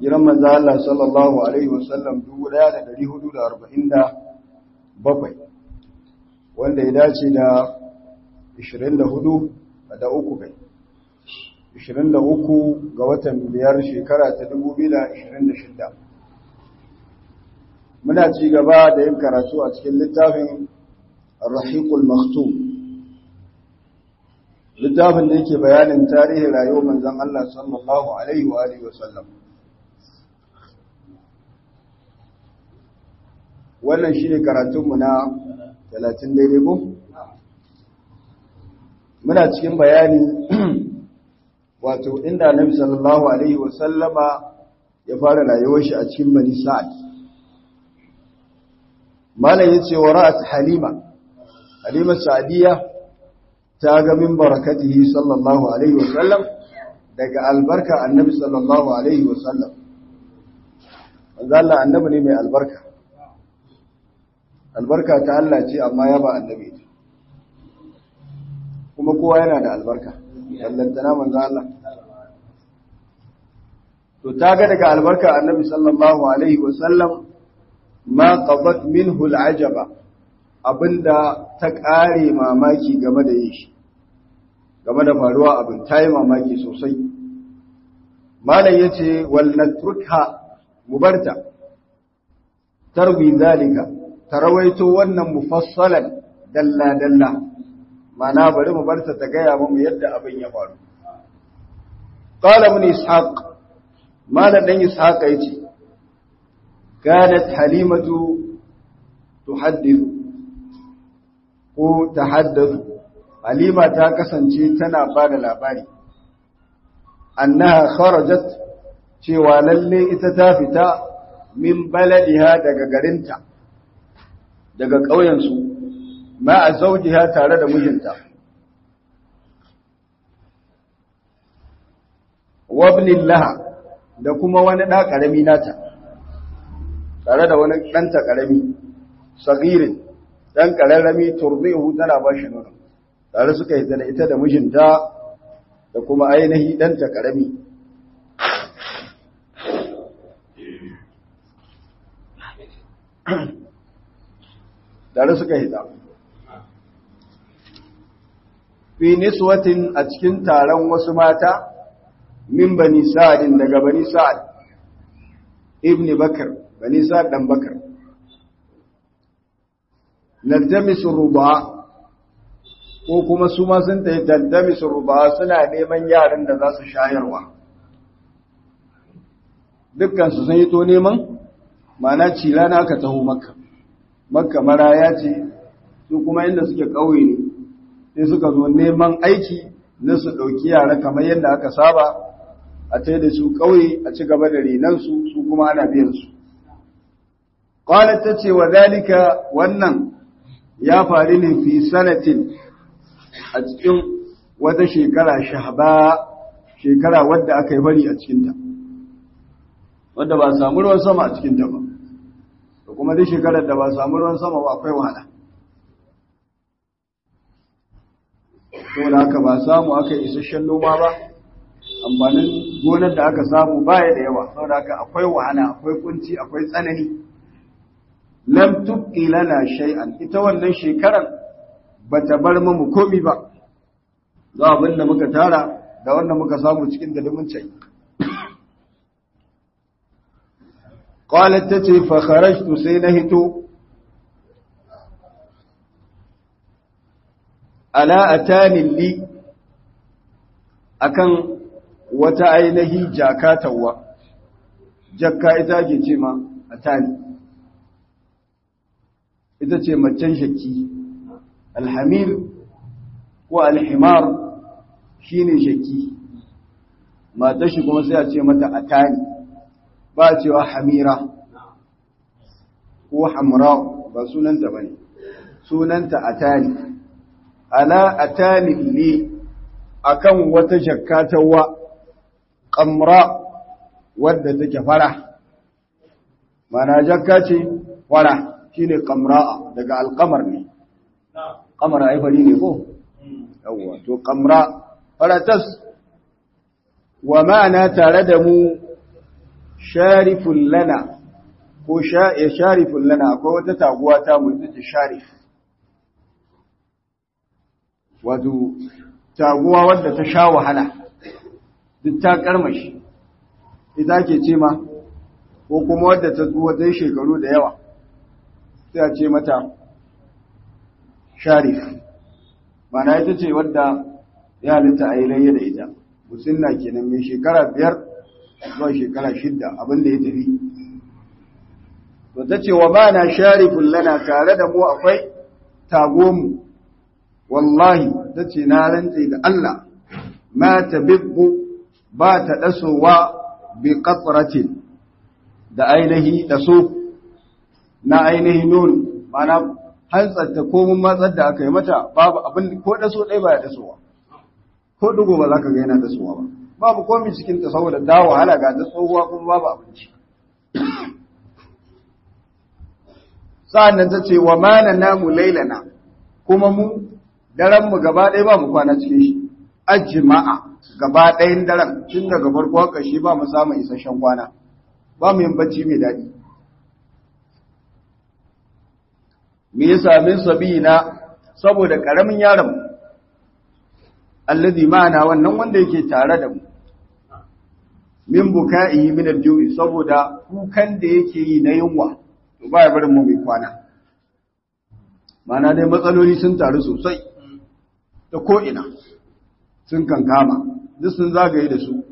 hijiran manzo Allah sallallahu alaihi wasallam 1447 wanda ya dace da 24 da uku kai 23 ga watan biyar shekara ta 2026 muna ci gaba da yin karatu a cikin littafin Ar-Rahiqul Maktum littafin da yake bayanin tarihin rayuwar manzon Allah sallallahu alaihi wa alihi wasallam wannan shine karatunmu na 30 daidai ko muna cikin bayani wato inda Annabi sallallahu alaihi wasallama ya fara rayuwar shi a cikin Bani Sa'ad malam yace wa ra'at Halima Halima Sa'diya ta ga min barakatihi sallallahu alaihi wasallam daga albarka Annabi sallallahu alaihi wasallam manzo Allah annabi ne mai albarka albarka ta Allah ce amma ya ba annabi kuma kowa yana da albarka ballantana manzo Allah to ta ga daga albarka annabi sallallahu alaihi wasallam ma qadat minhu al'ajaba abinda ta kare mamaki game da yin shi game da faruwa abin ta yi mamaki sosai malam yace wal natrukha mubarta tarwi zalika tarawaito wannan mufassalan dalla dalla mana bari mu barta ta gaya mu yadda abin ya faru qala mun ishaq malam dan ishaq yace kanat halimatu tuhaddithu ko tahaddathu halima ta kasance tana bada labari annaha kharajat cewa lalle ita ta fita min baladiha daga garinta daga ƙauyensu ma a zaujiha tare da mijinta wabnin laha da kuma wani ɗa ƙarami nata tare da wani ɗanta ƙarami sagirin ɗan ƙararrami turbihu tana ba shi nuna tare suka yi da ita da mijinta da kuma ainihi ɗanta ƙarami tare suka hita fi niswatin a cikin taron wasu mata min bani sa'adin daga bani sa'ad ibn bakar bani sa'ad dan bakar naltamisu ruba ko kuma su ma sun tayi taltamisu ruba suna neman yaran da za su shayarwa dukkan su sun yi to neman mana cilana aka taho makka makka maraya ce su kuma inda suke ƙauye ne sai suka zo neman aiki na su ɗauki yara kamar yadda aka saba a tai da su ƙauye a ci gaba da renansu su kuma ana biyan su qalat ta ce wa zalika wannan ya faru ne fi sanatin a cikin wata shekara shahba shekara wadda aka yi bari a cikinta wadda ba samu ruwan sama a cikinta ba da kuma duk shekarar da ba samu ruwan sama ba akwai wahala saboda haka ba samu aka isasshen noma ba amfanin gonar da aka samu baya da yawa saboda haka akwai wahala akwai kunci akwai tsanani lam tubqi lana shay'an ita wannan shekarar bata bar mu komi ba za abin da muka tara da wanda muka samu cikin da mun cai قالت تتي فخرجت سينهت ألا أتاني لي أكن وتعينه جاكاتوا جكا إتاجي تيما أتاني إتاجي مجان شكي الحمير والحمار شيني شكي ما تشكو مسيح متى أتاني ba cewa hamira ko hamra ba sunanta bane sunanta atani ala atani li akan wata jakkatawa qamra wadda take fara mana jakka ce fara shine qamra daga alqamar ne qamar ai fari ne ko yawa to qamra faratas wa ma'ana tare da mu sharifun lana ko ya sharifun lana akwai wata taguwa ta mu ita ce sharif wato taguwa wadda ta sha wahala duk ta karmashi ita ke ce ma ko kuma wadda ta tsuwa ta shekaru da yawa sai a ce mata sharif mana ita ce wadda ya halitta a yi layya da ita musulna kenan mai shekara biyar zuwa shekara shidda abinda ya tafi to ta ce wa ma na sharifin lana tare da mu akwai tagomu wallahi ta ce na rantse da Allah ma ta bibbu ba ta ɗasowa bi ƙatsaratin da ainihi ɗaso na ainihi nun mana hantsarta ko mun matsar da aka yi mata babu abin ko ɗaso ɗaya ba ya ɗasowa ko ɗigo ba za ka ga yana ɗasowa ba babu komi cikin ta saboda ta wahala ga ta tsohuwa kuma babu abinci sa'an nan ta ce wa mana namu lailana kuma mu daren mu gaba ɗaya ba mu kwana cikin shi ajma'a gaba ɗayan daren tun daga farko haka shi ba mu samun isasshen kwana ba mu yin bacci mai daɗi me ya sami sabina saboda ƙaramin yaron allazi ma'ana wannan wanda yake tare da mu min buka'i min al-ju'i saboda kukan da yake yi na yunwa to ba ya barin mu mai kwana mana dai matsaloli sun taru sosai ta ko ina sun kankama duk sun zagaye da su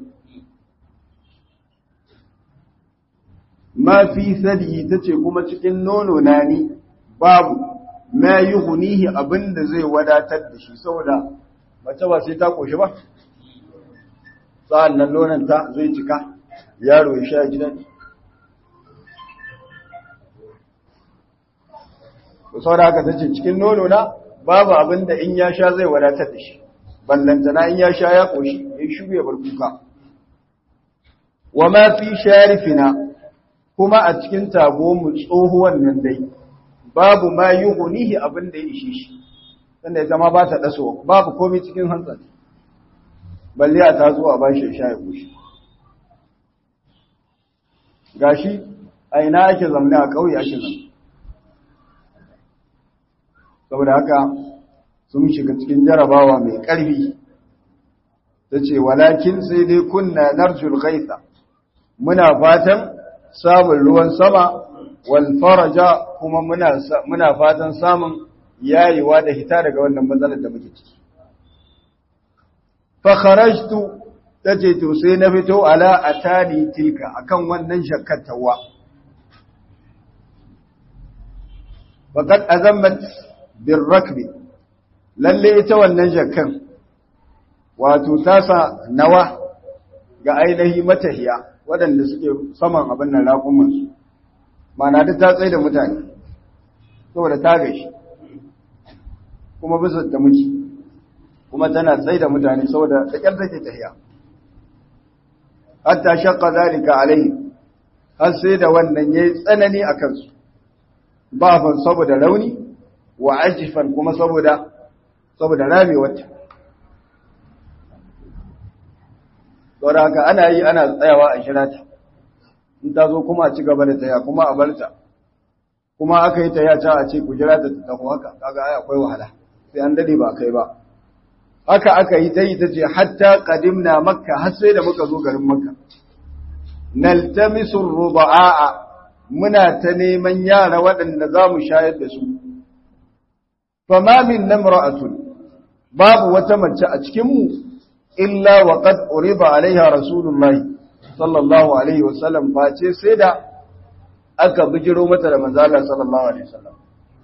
ma fi sadi tace kuma cikin nono na ni babu ma yuhunihi abinda zai wadatar da shi saboda mace ba sai ta koshi ba sa'an nan nonon ta zai cika yaro ya sha gidan to saboda haka tace cikin nono na babu abinda in ya sha zai wadatar da shi ballantana in ya sha ya koshi ya shuge bar kuka wa ma fi sharifina kuma a cikin tago mu tsohuwan nan dai babu ma yuhunihi abinda ya ishe shi sanda ita ma ba ta daso babu komai cikin hantsa balle a ta zuwa ba shi sha ya koshi gashi a ina ake zamne a ƙauye ake zamne saboda haka sun shiga cikin jarabawa mai ƙarfi ta ce walakin sai dai kunna narjul gaisa muna fatan samun ruwan sama wal faraja kuma muna fatan samun yayewa da hita daga wannan matsalar da muke ciki fa kharajtu tace to sai na fito ala atani tilka akan wannan shakkatawa faqad azammat birrakbi lalle ita wannan jakkan wato tasa nawa ga ainihi matahiya waɗanda suke saman abin nan raƙumansu mana duk ta tsaye da mutane saboda ta gashi kuma bisa da muke kuma tana tsaye da mutane saboda da ƙyar take tahiya hatta shaqqa zalika alaihi har sai da wannan yayi tsanani a kansu ba fan saboda rauni wa ajifan kuma saboda saboda ramewarta saboda haka ana yi ana tsayawa a shirata in ta zo kuma a ci gaba da taya kuma a barta kuma aka yi taya ta a ce ku jira ta tafi haka kaga ai akwai wahala sai an dade ba kai ba haka aka yi ta yi ta ce hatta qadimna makka har sai da muka zo garin makka naltamisu ruba'a muna ta neman yara waɗanda za mu shayar da su fama min namra'atun babu wata mace a cikin mu illa wa qad uriba alaiha rasulullahi sallallahu alaihi wasallam face sai da aka bijiro mata da manzo Allah sallallahu alaihi wasallam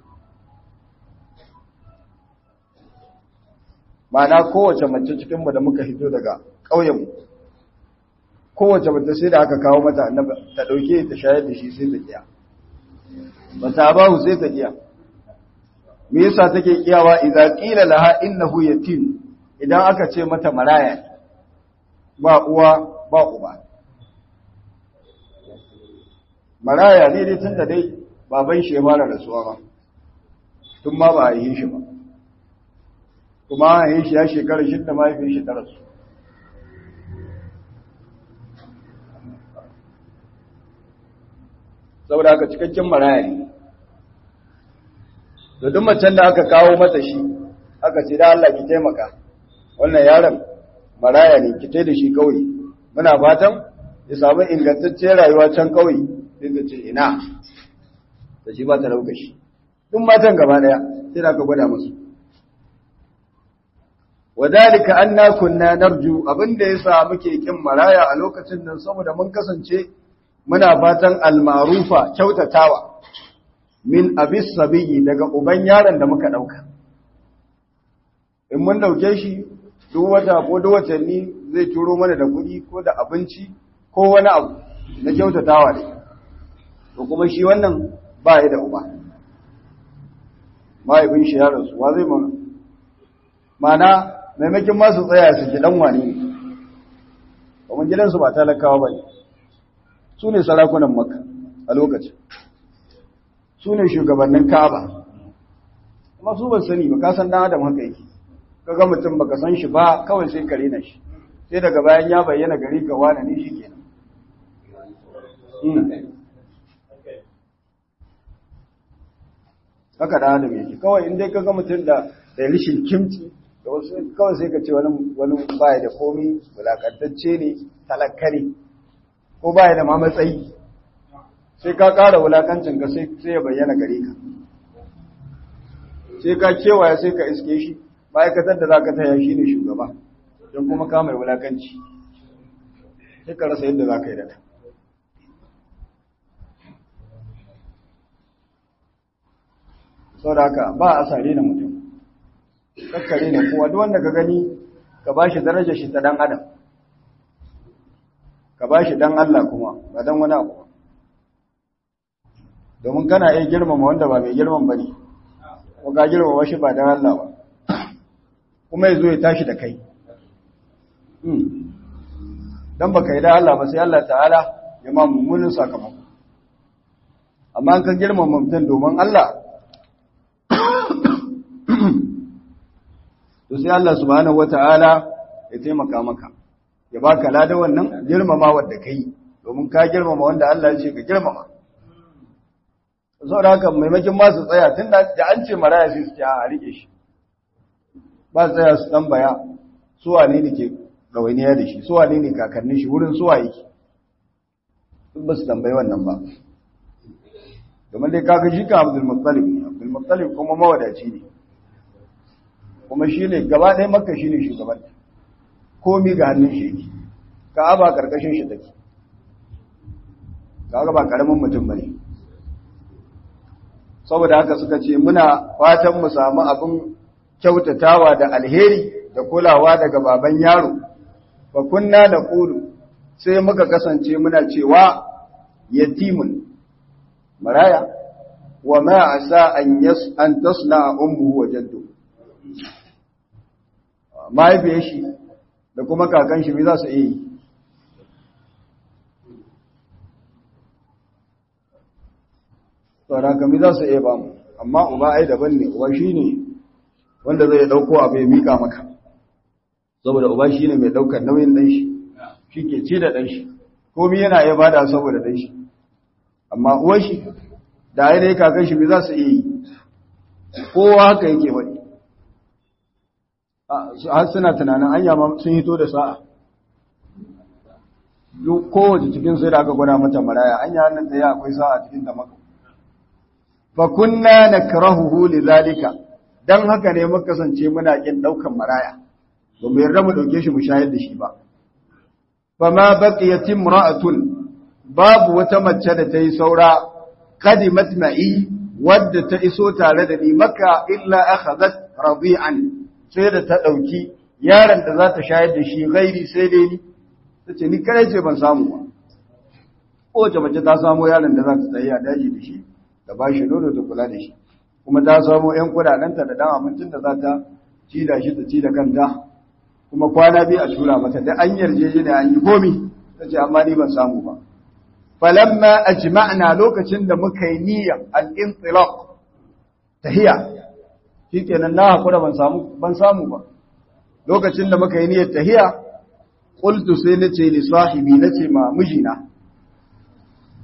ma'ana kowace mace cikin mu da muka hito daga ƙauyen mu kowace mace sai da aka kawo mata annabi ta dauke ta shayar da shi sai ta kiya bata bahu sai ta kiya me yasa take kiyawa idza qila laha innahu yatim idan aka ce mata maraya ba uwa ba uba maraya ne dai tunda dai baban shi ya fara rasuwa ba tun ma ba a yi shi ba kuma a yi shi ya shekara shidda mahaifin shi ta rasu saboda haka cikakken maraya ne da duk macen da aka kawo mata shi aka ce da Allah ki taimaka wannan yaron maraya ne ki tai da shi kauye muna fatan ya samu ingantacciyar rayuwa can kauye sai ka ce ina da shi ba ta dauka shi duk matan gaba daya sai da ka gwada musu wadalika anna kunna narju abinda yasa muke kin maraya a lokacin nan saboda mun kasance muna fatan almarufa kyautatawa min abis sabiyi daga uban yaron da muka dauka in mun dauke shi duk wata ko duk watanni zai turo mana da kuɗi ko da abinci ko wani abu na kyautatawa ne to kuma shi wannan ba ya da uba mahaifin shi yaron su wa zai mana mana maimakin masu tsaya su ji dan wani ne kuma gidansu ba talakawa ba ne su ne sarakunan makka a lokacin su ne shugabannin ka'aba kuma su ban sani ba ka san dan adam haka yake kaga mutum baka san shi ba kawai sai kare na shi sai daga bayan ya bayyana gari ka wani ne shikenan haka da adam yake kawai in dai kaga mutum da da rishin kimci da wasu kawai sai ka ce wani wani baya da komi wulakantacce ne talakkari ko baya da ma matsayi sai ka ƙara wulakancin ka sai ya bayyana gare ka sai ka kewaya sai ka iske shi ma'aikatar da za ka taya shi ne shugaba don kuma ka mai wulakanci sai ka rasa yadda za ka yi da sau da haka ba a sare da mutum kakkare ne kowa duk wanda ka gani ka ba shi darajar shi ta dan adam ka ba shi dan Allah kuma ba dan wani abu domin kana iya girmama wanda ba mai girman ba ne ko ka girmama shi ba dan Allah ba kuma ya zo ya tashi da kai dan baka yi da Allah ba sai Allah ta'ala ya ma mummunin sakamako amma an ka girmama mutum domin Allah to sai Allah subhanahu wata'ala ya taimaka maka ya baka ladan wannan girmama wanda kai domin ka girmama wanda Allah ya ce ka girmama saboda haka maimakin ma su tsaya tunda da an ce maraya sai su ce a rike shi ba tsaya su tambaya su wane ne ke gawainiya da shi su wane ne kakannin shi wurin suwa yake duk ba su tambayi wannan ba domin dai kaga shi ka Abdul Muttalib ne Abdul Muttalib kuma mawadaci ne kuma shi ne gaba ɗaya makka shi ne shugaban komi ga hannun shi yake ka'aba karkashin shi take kaga ba karamin mutum bane saboda haka suka ce muna fatan mu samu abin kyautatawa da alheri da kulawa daga baban yaro fa kunna da qulu sai muka kasance muna cewa yatimun maraya wa ma asa an yas an tasna ummuhu wa jadduhu mahaifiyar shi da kuma kakan shi za su iya yi tsara kami za su iya ba mu amma uba ai daban ne uba shi ne wanda zai dauko abu ya mika maka saboda uba shi ne mai daukar nauyin dan shi shi ke ci da dan shi komi yana iya bada saboda dan shi amma uwar shi da ainihin kakan shi za su iya yi kowa haka yake wani har suna tunanin an yama sun hito da sa'a kowace cikin sai da aka gwada mata maraya an yi hannun da ya akwai sa'a cikin ta maka fa kunna nakrahuhu lidhalika dan haka ne muka kasance muna kin daukan maraya ba mu yarda mu dauke shi mu shayar da shi ba fa ma baqiyat imra'atun babu wata mace da ta yi saura qadimat ma'i wadda ta iso tare da ni maka illa akhadhat radi'an sai da ta ɗauki yaron da za ta shayar da shi gairi sai dai ni ta ce ni kare ce ban samu ba kowace mace ta samu yaron da za ta tsaye a daji da shi da ba shi nono ta kula da shi kuma ta samu ‘yan kudadenta da dan abincin da za ta ci da shi ta ci da kanta kuma kwana biyu a tura mata da an yarjeje da an yi komi ta ce amma ni ban samu ba falamma ajma'na lokacin da muka yi niyyar al-intilaq tahiya shikenan na hakura ban samu ban samu ba lokacin da muka yi niyyar tahiya qultu sai nace li sahibi nace ma mijina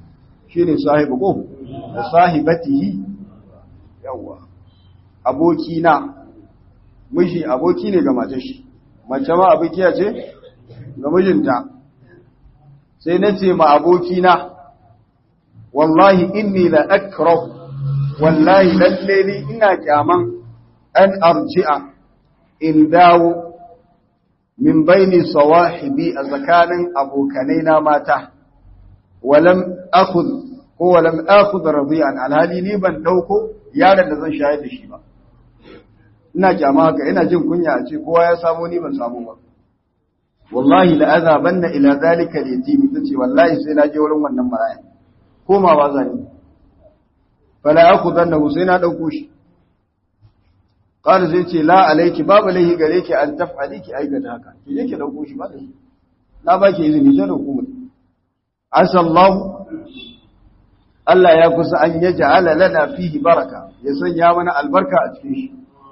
shine sahibu ko da sahibatihi yawa abokina miji aboki ne ga matar shi mace ma abokiya ce ga mijinta sai na ce ma abokina wallahi inni la akrah wallahi lalle ni ina kyaman an arji'a in dawo min baini sawahibi a tsakanin abokanai na mata walam akhudh ko walam akhudh radiyan alhali ni ban dauko yaron da zan shayar da shi ba ina kyama haka ina jin kunya a ce kowa ya samu ni ban samu ba wallahi la azabanna ila zalika al-yatim tace wallahi sai na je wurin wannan maraya komawa zani fala akhudannahu sai na dauko shi qala zai ce la alayki babu lahi gare ki an taf'ali ki aikata haka ki je ki dauko shi ba da shi na baki izini ta dauko mu asallahu Allah ya kusa an yaj'ala lana fihi baraka ya sanya mana albarka a cikin shi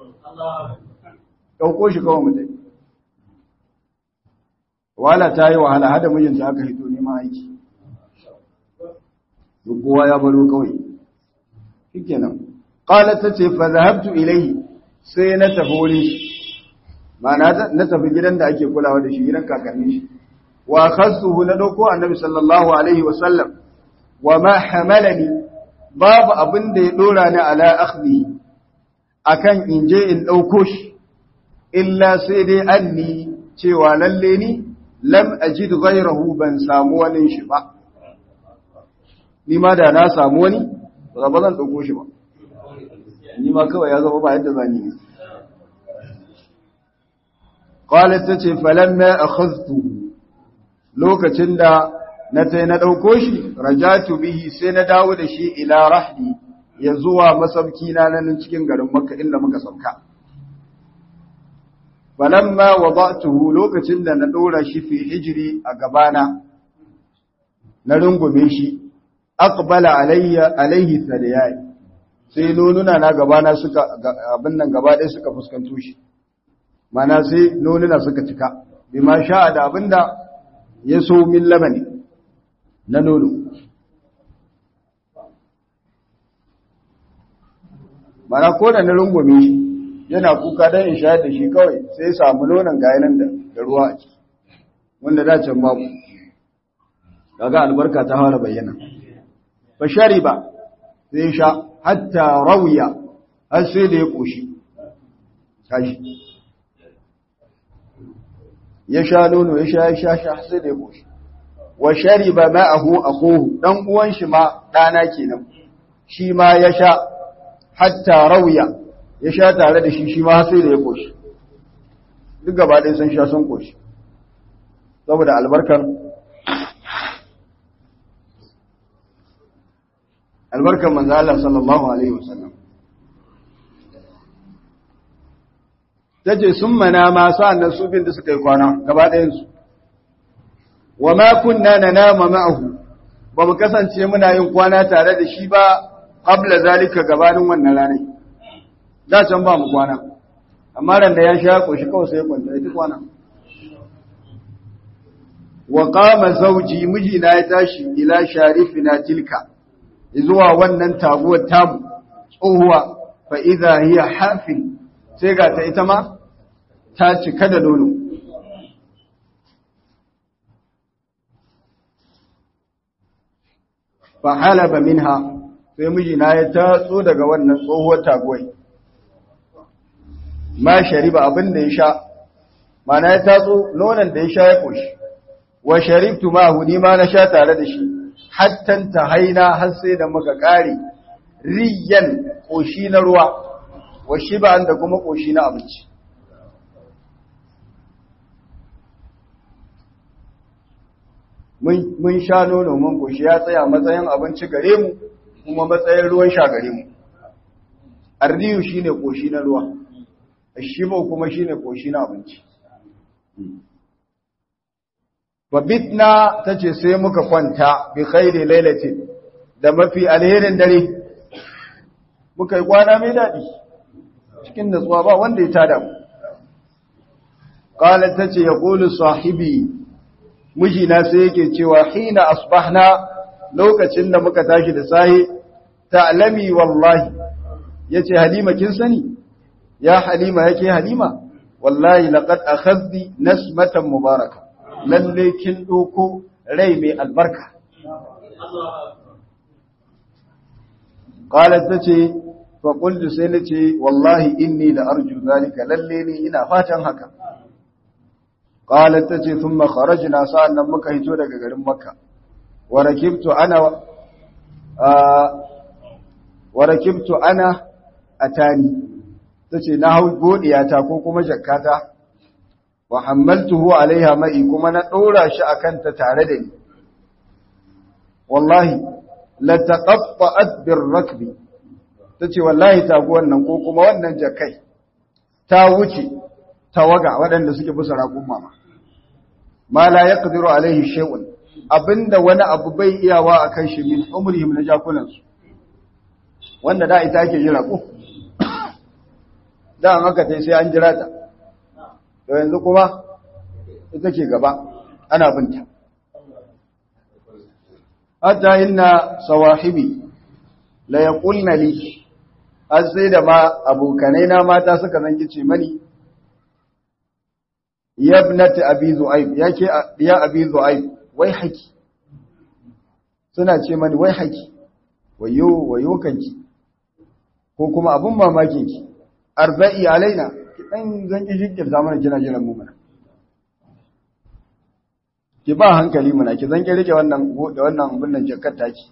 dauko shi kawai mutai wala ta yi wahala hada mijinta aka hito neman aiki duk kowa ya baro kawai shikenan qalat tace fa zahabtu ilayhi sai na tafi wurin shi ma'ana na tafi gidan da ake kulawa da shi gidan kakanni shi wa khassuhu na dauko annabi sallallahu alaihi wa sallam wa ma hamalani babu abin da ya dora ni ala akhdhi akan in je in dauko shi illa sai dai anni cewa lalle ni lam ajid ghayrahu ban samu wani shi ba ni ma da na samu wani ba zan dauko shi ba ni ma kawai ya zama ba yadda zani ne qalat tace falamma akhadtu lokacin da na tai na dauko shi rajatu bihi sai na dawo da shi ila rahli ya zuwa masauki na nan cikin garin makka inda muka sauka falamma wada'tuhu lokacin da na dora shi fi hijri a gabana na rungume shi aqbala alayya alayhi thaliyai sai nonuna na gabana suka abin nan gaba ɗaya suka fuskanto shi mana sai nonuna suka cika bi ma sha'a da abinda ya so min labani na nono mana ko da na rungume shi yana kuka don in shayar da shi kawai sai samu nonon gayanan da ruwa a ciki wanda da can babu kaga albarka ta fara bayyana fa shariba sai sha hatta rawiya har sai da ya koshi tashi ya sha nono ya sha ya sha sha sai da ya koshi wa shariba ma'ahu akhuhu dan uwan shi ma dana kenan shi ma ya sha hatta rawiya ya sha tare da shi shi ma sai da ya koshi duk gaba ɗaya sun sha sun koshi saboda albarkar albarkar manzo Allah sallallahu alaihi wasallam tace sun mana ma sa'annan su bin da suka yi kwana gaba ɗayan su wa ma kunna nanama ma'ahu ba mu kasance muna yin kwana tare da shi ba qabla zalika gabanin wannan ranar da can ba mu kwana amma ran da ya sha koshi kawai sai ya kwanta ita kwana wa qama zawji mijina ya tashi ila sharifina tilka zuwa wannan taguwar tamu tsohuwa fa idha hiya hafin sai ga ta ita ma ta cika da nono fa halaba minha sai mijina ya tatso daga wannan tsohuwar taguwai ma shariba abin da ya sha mana ya tatso nonon da ya sha ya koshi wa sharibtu ma ni ma na sha tare da shi hattan ta haina har sai da muka kare riyan koshi na ruwa wa shiban da kuma koshi na abinci mun sha nono mun koshi ya tsaya matsayin abinci gare mu kuma matsayin ruwan sha gare mu ardiyu shine koshi na ruwa shibo kuma shine koshi na abinci babitna tace sai muka kwanta bi khairi lailatin da mafi alherin dare muka yi kwana mai dadi cikin natsuwa ba wanda ya tada mu qalat tace yaqulu sahibi mijina sai yake cewa hina asbahna lokacin da muka tashi da sahi ta'lami wallahi yace halima kin sani ya halima yake halima wallahi laqad akhadhi nasmatan mubaraka lalle kin doko rai mai albarka qalat tace fa qultu sai nace wallahi inni la arju zalika lalle ni ina fatan haka qalat tace thumma kharajna sa'annan muka hito daga garin makka wa rakibtu ana wa rakibtu ana atani tace na hau godiyata ko kuma jakkata wa hammaltuhu alaiha ma'i kuma na dora shi akan ta tare da ni wallahi la taqatta'at bir rakbi tace wallahi taguwan nan ko kuma wannan jakkai ta wuce tawaga waɗanda suke bisa raƙun mama ma la yaqdiru alaihi shay'un abinda wani abu bai iyawa akan shi min umrihim na jakunan su wanda da ita ake jira ko da an haka tai sai an jira ta to yanzu kuma ita ke gaba ana binta hatta inna sawahibi la yaqulna li har sai da ma abokanai na mata suka zangi ce mani yabnati abi zu'aib yake ya abi zu'aib wai haki suna ce mani wai haki wayo wayo kanki ko kuma abun mamakin ki arba'i alaina ki dan zangi jikkir zamanin kina jiran mu mana ki ba hankali muna ki zangi rike wannan da wannan bunnan jakkar taki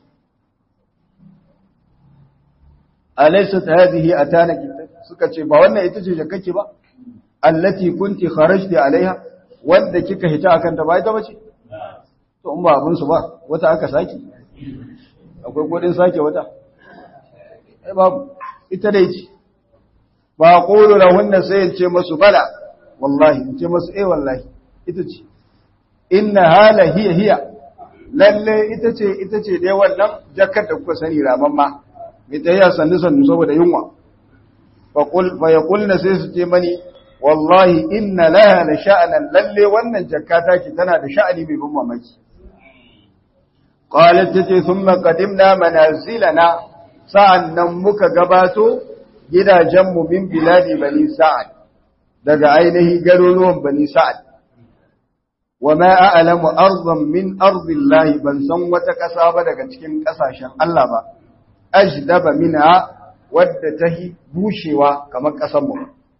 alaysat hadhihi atanaki suka ce ba wannan ita ce jakkake ba allati kunti kharajti alaiha wanda kika hita akan ta ba ita bace to in ba abun su ba wata aka saki akwai kodin sake wata ai babu ita dai ce ba qulu lahunna sai in ce musu bala wallahi in ce musu eh wallahi ita ce inna hala hiya hiya lalle ita ce ita ce dai wannan jakkar da kuka sani ramamma mai tayya sannu sannu saboda yunwa fa qul fa yaqulna sai su ce mani wallahi inna laha la sha'anan lalle wannan jakkata ki tana da sha'ani mai ban mamaki qalat tace thumma qadimna manazilana sa'annan muka gabato gidajen mu min biladi bani sa'ad daga ainihi garuruwan bani sa'ad wama a'lamu ardan min ardillahi ban san wata kasa ba daga cikin kasashen Allah ba ajdaba minha wadda tahi bushewa kamar kasar mu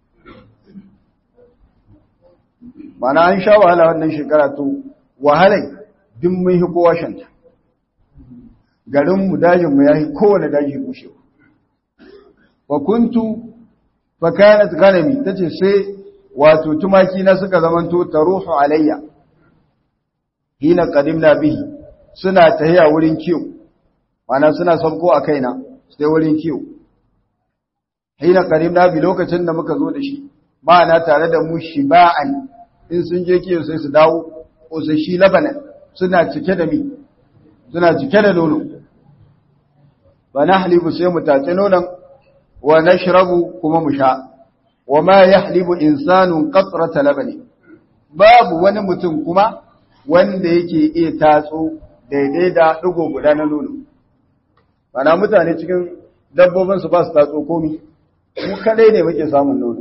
mana an sha wahala wannan shekara to wahalai duk mun hi kowa shanta garinmu dajinmu ya yi kowane daji bushewa wa kuntu fa kanat ganami tace sai wato tumaki na suka zamanto taruhu alayya hina qadimna bihi suna tahiya wurin kiyo mana suna sabko a kaina sai wurin kiyo hina qadimna bi lokacin da muka zo da shi ma'ana tare da mu shiba'an in sun je kiyo sai su dawo shi labanan suna cike da mi suna cike da nono ba na halibu sai mu tace nonon wa nashrabu kuma mu sha wa ma yahlibu insanun qatrata labani babu wani mutum kuma wanda yake iya tatso daidai da digo guda na nono bana mutane cikin dabbobin su ba su tatso komi mu kadai ne muke samun nono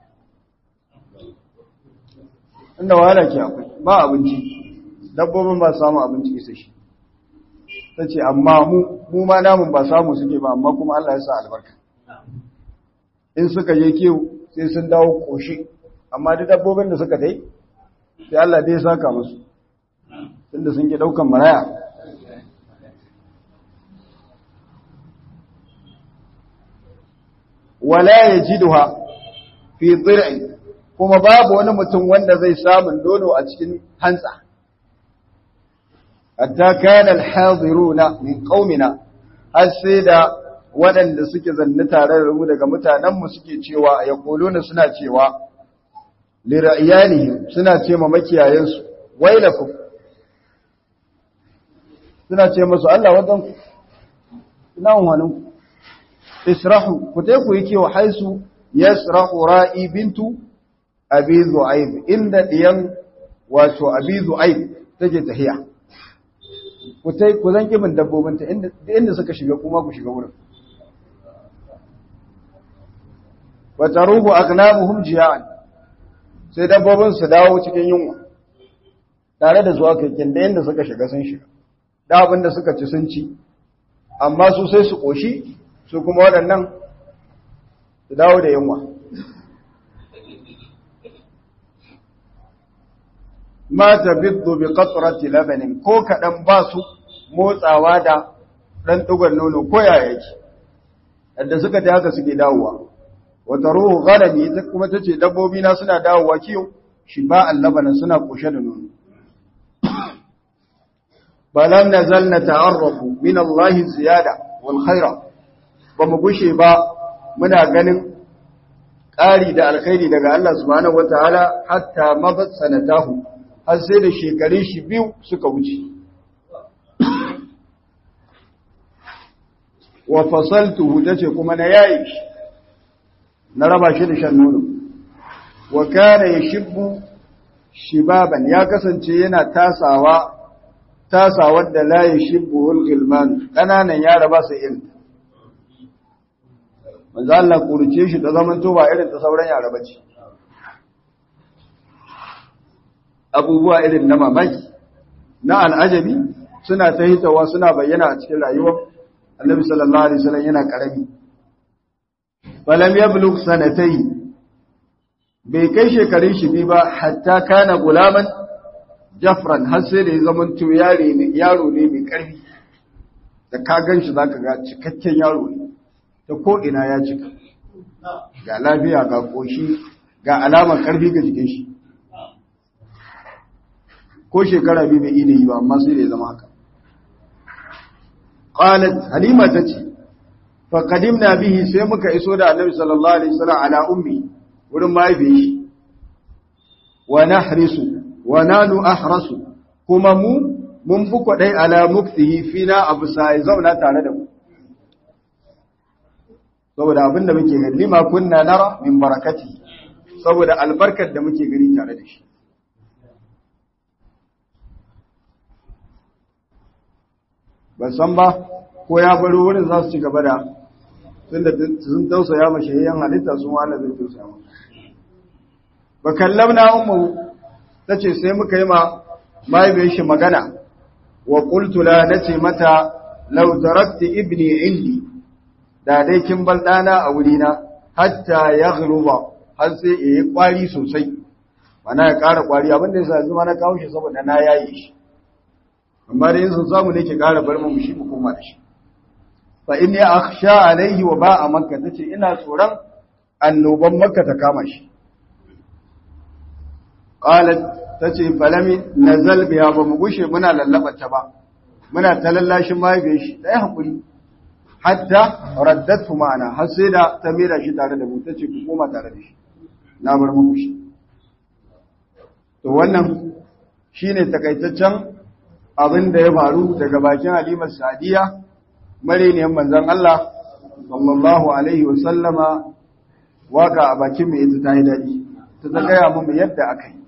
inda wahala ke akwai ba abinci dabbobin ba samu abinci isa shi ta ce amma mu ma namun ba samu suke ba amma kuma Allah ya sa albarka in suka je kiwo sai sun dawo koshi amma duk dabbobin da suka dai sai Allah dai ya saka musu tunda sun ke daukan maraya wala yajiduha fi dhir'i kuma babu wani mutum wanda zai samu nono a cikin hantsa hatta kana alhadiruna min qaumina har sai da waɗanda suke zanne tare da mu daga mutanenmu suke cewa yaquluna suna cewa li ra'yanihim suna ce ma makiyayansu wailakum suna ce musu Allah wadan ku ina wannan israhu ku tai ku yi kiwo haisu yasrahu ra'i bintu abi zu'aib inda diyan wato abi zu'aib take tahiya ku tai ku zan kibin dabbobin ta inda inda suka shiga kuma ku shiga wurin wa taruhu agnamuhum jiya'an sai dabbobin su dawo cikin yunwa tare da zuwa kakken da inda suka shiga sun shiga da abin da suka ci sun ci amma su sai su koshi su kuma waɗannan su dawo da yunwa ma tabiddu bi qatrati labanin ko kadan ba su motsawa da dan dugar nono ko ya yake yadda suka ta haka suke dawowa wata ruhu ghalami ita kuma tace dabbobi na suna dawowa kiyo shi ba allabanan suna koshe da nono balam nazal nata'arrafu min Allah ziyada wal khaira ba mu gushe ba muna ganin ƙari da alkhairi daga Allah subhanahu wataala hatta mabat sanatahu har sai da shekarun shi biyu suka wuce wa fasaltuhu tace kuma na yayi shi na raba shi da shan nono wa kana yashibbu shibaban ya kasance yana tasawa tasawar da la yashibbu al-gilman kananan yara ba su irin manzo Allah kurce shi da zaman to ba irin ta sauran yara bace abubuwa irin na mamaki na al'ajabi suna ta hitawa suna bayyana a cikin rayuwar annabi sallallahu alaihi wasallam yana karami falam yablugh sanatay bai kai shekarun shi bi ba hatta kana gulaman jafran har sai da ya zama to yare ne yaro ne mai karfi da ka ganshi zaka ga cikakken yaro ne ta ko ina ya cika ga lafiya ga koshi ga alamar karfi ga jikin shi ko shekara biyu bai iya yi ba amma sai da ya zama haka qalat halima tace fa qadimna bihi sai muka iso da annabi sallallahu alaihi wasallam ala ummi wurin mahaifiyar shi wa nahrisu wa nanu ahrasu kuma mu mun buko dai ala muktihi fina abu sai zauna tare da mu saboda abinda muke gani lima kunna nara min barakati saboda albarkar da muke gani tare da shi ban san ba ko ya baro wurin za su ci gaba da tunda sun tausaya ma shayyan halitta sun wala zai tausaya ma ba kallamna ummu tace sai muka yi ma mahaifiyar shi magana wa qultu la nace mata law tarakti ibni indi da dai kin bar dana a wurina hatta yaghluba har sai yayi kwari sosai mana ya ƙara kwari abin da yasa yanzu ma na kawo shi saboda na yayi shi amma da yin sun samu ne ke ƙara bar mu shi mu koma da shi fa inni akhsha alaihi wa ba'a makka tace ina tsoron annoban makka ta kama shi qalat tace falami nazal biha ba mu gushe muna lallaba ta ba muna ta lallashin mahaifiyar shi dai hakuri hatta raddatu ma'ana har sai da ta mera shi tare da mu tace ku koma tare da shi na bar muku shi to wannan shine takaitaccen abin da ya faru daga bakin Halimar Sadiya mariniyar manzon Allah sallallahu alaihi wa sallama waka a bakin mai ita ta yi daɗi ta ta gaya mu yadda aka yi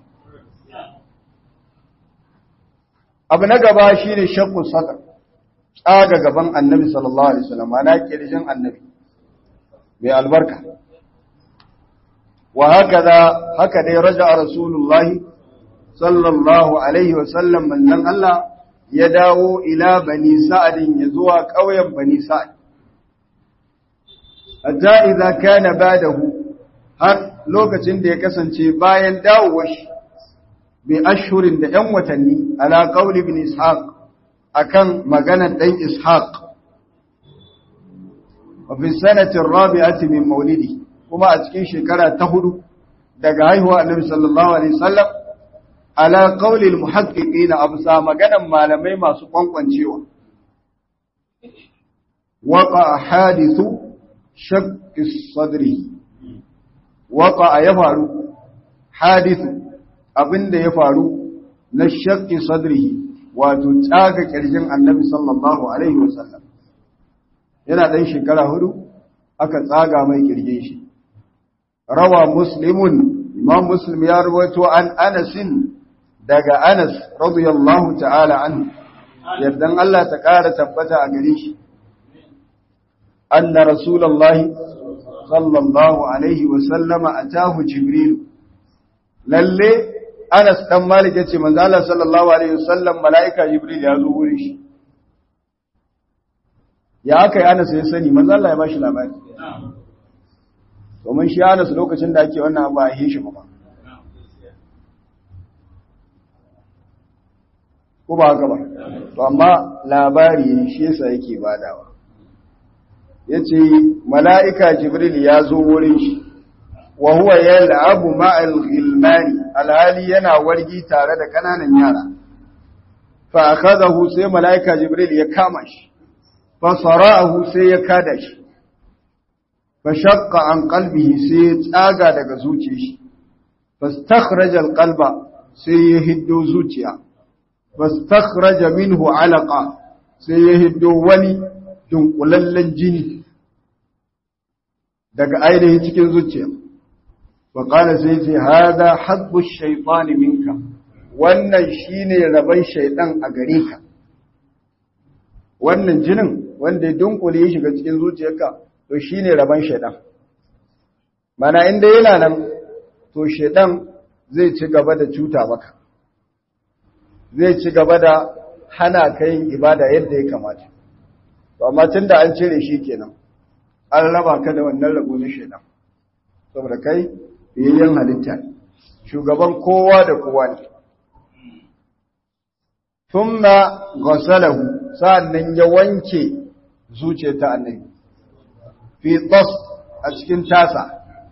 abu na gaba shine shakku sadar tsaga gaban annabi sallallahu alaihi wasallam ana kirjin annabi mai albarka wa hakaza haka dai raja rasulullahi sallallahu alaihi wasallam manzon Allah ya dawo ila bani sa'adin ya zuwa ƙauyen bani sa'ad. Hatta idza kana badahu har lokacin da ya kasance bayan dawowar shi bi ashhurin da ‘yan watanni ala qauli ibn Ishaq akan maganar ɗan Ishaq. Wa fi sanatin rabi'ati min maulidi kuma a cikin shekara ta hudu daga haihuwa Annabi sallallahu alaihi wasallam ala qaulil muhaqqiqina absa maganan malamai masu kwankwancewa waqa hadithu shakki sadri waqa ya faru hadithu abinda ya faru na shakki sadri wato tsaga kirjin annabi sallallahu alaihi wasallam yana dan shekara hudu aka tsaga mai kirjin shi rawa muslimun imam muslim ya rawaito an anasin daga Anas radiyallahu ta'ala anhu yardan Allah ta ƙara tabbata a gare shi anna rasulullahi sallallahu alaihi wa sallama atahu jibril lalle Anas dan Malik yace manzo Allah sallallahu alaihi wasallam malaika Jibril ya zo wurin shi ya aka yi Anas ya sani manzo Allah ya bashi labari domin shi Anas lokacin da ake wannan abu a yi shi ba ko ba haka ba to amma labari shi yasa yake badawa yace malaika Jibril ya zo wurin shi wa huwa yal'abu ma'al ghilmani alhali yana wargi tare da kananan yara fa akhadahu sai malaika jibril ya kama shi fa sara'ahu sai ya kada shi fa shaqqa an qalbihi sai ya tsaga daga zuciyar shi fastakhraja alqalba sai ya hiddo zuciya fastakhraja minhu alaqa sai ya hiddo wani dunkulallen jini daga ainihin cikin zuciya وقال سيتي هذا حظ الشيطان منك wannan shine rabon shaidan a gare ka wannan jinin wanda ya dunkule ya shiga cikin zuciyarka to shine rabon shaidan mana inda yana nan to shaidan zai ci gaba da cuta maka zai ci gaba da hana ka yin ibada yadda ya kamata to amma tunda an cire shi kenan an raba ka da wannan rabo na shaidan saboda kai biyayyen halitta shugaban kowa da kowa ne thumma ghasalahu sa'annan ya wanke zuciyar ta annabi fi tas a cikin tasa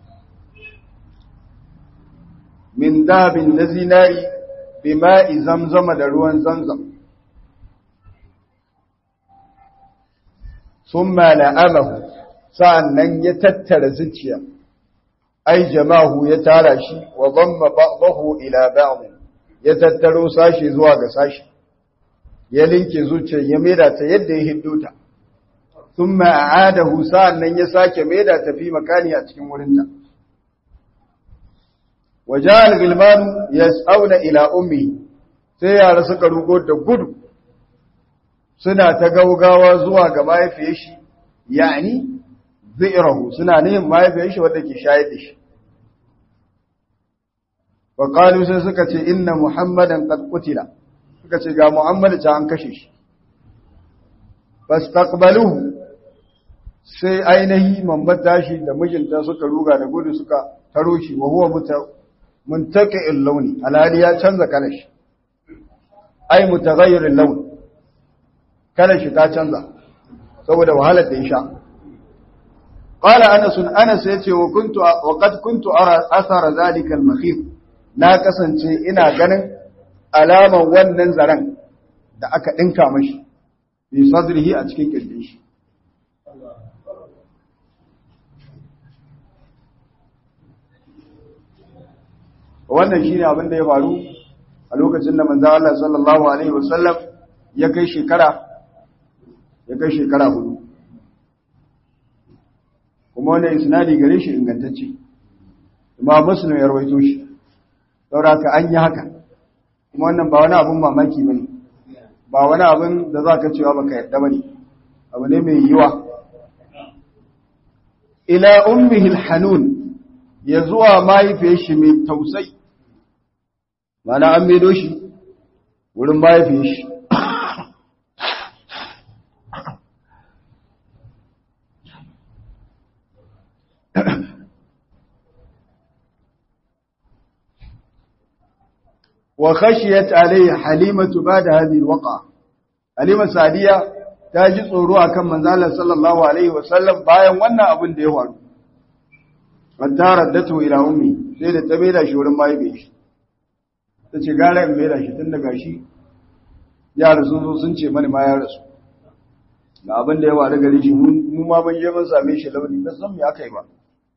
min dabin na zinari bima'i zamzama da ruwan zamzam thumma la'amahu sa'annan ya tattara zuciya ai jama'u ya tara shi wa dhamma ba'dahu ila ba'd ya tattaro sashi zuwa ga sashi ya linke zuciyar ya maida ta yadda ya hidduta thumma a'adahu sa'annan ya sake maida ta fi makani a cikin wurinta waja'al gilman yas'auna ila ummi sai yara suka rugo da gudu suna ta gaugawa zuwa ga mahaifiyar shi yani zirahu suna neman mahaifiyar shi wadda ke shayar da shi wa qalu sai suka ce inna muhammadan qad qutila suka ce ga muhammad ta an kashe shi fastaqbaluhu sai ainihi mambar tashi da mijinta suka ruga da gudu suka taro shi wa huwa muntaqi'il launi alhali ya canza kalar shi ai mutaghayyiril laun kalar shi ta canza saboda wahalar da ya sha قال أنس أنس يتي وكنت وقد كنت أرى أثر ذلك المخيف na kasance ina ganin alaman wannan zaren da aka ɗinka mashi fi sadrihi a cikin kirjin shi wannan shine abin da ya faru a lokacin da manzo Allah sallallahu alaihi wasallam ya kai shekara ya kai shekara hudu kuma wannan isnadi gare shi ingantacce kuma muslim ya rawaito shi saboda ka an yi haka kuma wannan ba wani abun mamaki bane ba wani abun da zaka cewa baka yarda bane abu ne mai yiwa ila ummihi alhanun ya zuwa mahaifiyar shi mai tausayi mana an maido shi wurin mahaifiyar shi وخشيت عليه حليمة بعد هذه الوقعة حليمة سعدية تاجي tsoro akan manzo Allah sallallahu alaihi wasallam bayan wannan abin da ya faru wata raddatu ila ummi sai da ta maida shi wurin mahaifi shi tace gara in maida shi tun daga shi yara sun zo sun ce mani ma ya rasu ga abin da ya faru gare shi mu ma ban je mun same shi launi ba san me aka yi ba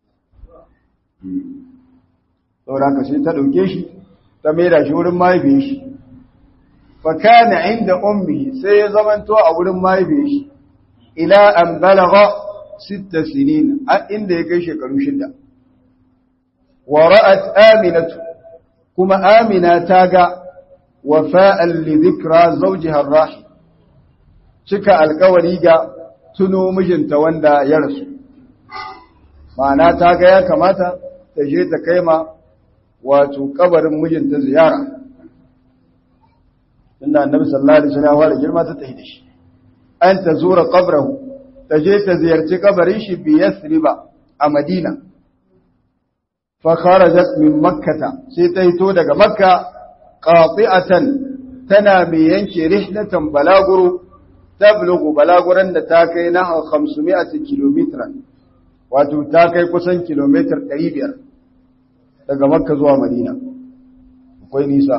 saboda haka sai ta dauke shi ta maida shi wurin mahaifin shi fa kana inda ummi sai ya zamanto a wurin mahaifin shi ila an balagha sita sinin a inda ya kai shekaru shida wa ra'at aminatu kuma amina ta ga wafa'an li dhikra zawjiha ar-rahim cika alkawari ga tuno mijinta wanda ya rasu ma'ana ta ga ya kamata ta je ta kai ma wato kabarin mijinta ziyara inda annabi sallallahu alaihi wasallam ya fara girma ta tafi da shi an ta zura qabrahu ta je ta ziyarci kabarin shi bi yasriba a madina fa kharajat min makkata sai ta hito daga makka qati'atan tana mai yanke rihlatan balaguro tablugu balaguran da ta kai na 500 kilometran wato ta kai kusan kilomitar 500 daga makka zuwa madina akwai nisa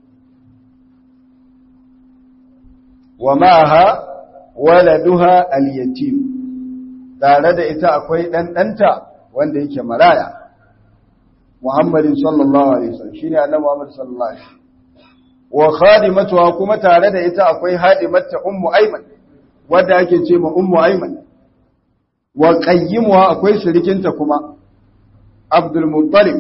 wa ma'aha waladuha al-yatim tare da ita akwai dan danta wanda yake maraya Muhammadin sallallahu alaihi wasallam shine annabi Muhammad sallallahu alaihi wasallam wa khadimatuha kuma tare da ita akwai hadimatta ummu ayman wanda ake ce ma ummu ayman wa qayyimuha akwai surikinta kuma Abdul Muttalib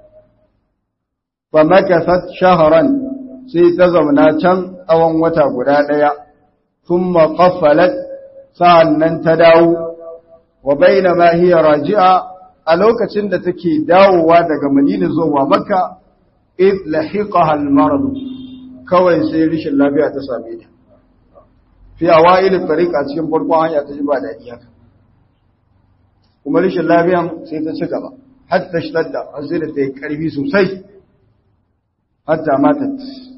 fa makasat shahran sai ta zauna can tsawon wata guda daya thumma qaffalat sa'annan ta dawo wa bainama hiya raji'a a lokacin da take dawowa daga Madina zuwa Makka id lahiqaha al-marad kawai sai rishin lafiya ta same ta fi awail tariq a cikin farkon hanya ta ji ba dadi haka kuma rishin lafiyan sai ta ci gaba hatta shtadda har sai da ta yi karfi sosai hatta matat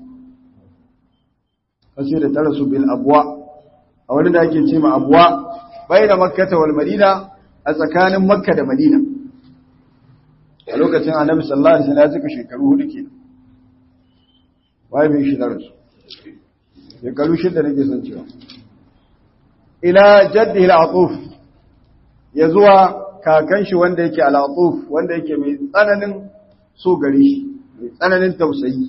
har sai da ta rasu bil abwa a wani da ake ce ma abwa bai da makkata wal madina a tsakanin makka da madina a lokacin annabi sallallahu alaihi wasallam ya cika shekaru hudu kenan wai bai shi da rasu shekaru shida nake son cewa ila jaddi al-atuf ya zuwa kakan shi wanda yake al-atuf wanda yake mai tsananin so gare shi mai tsananin tausayi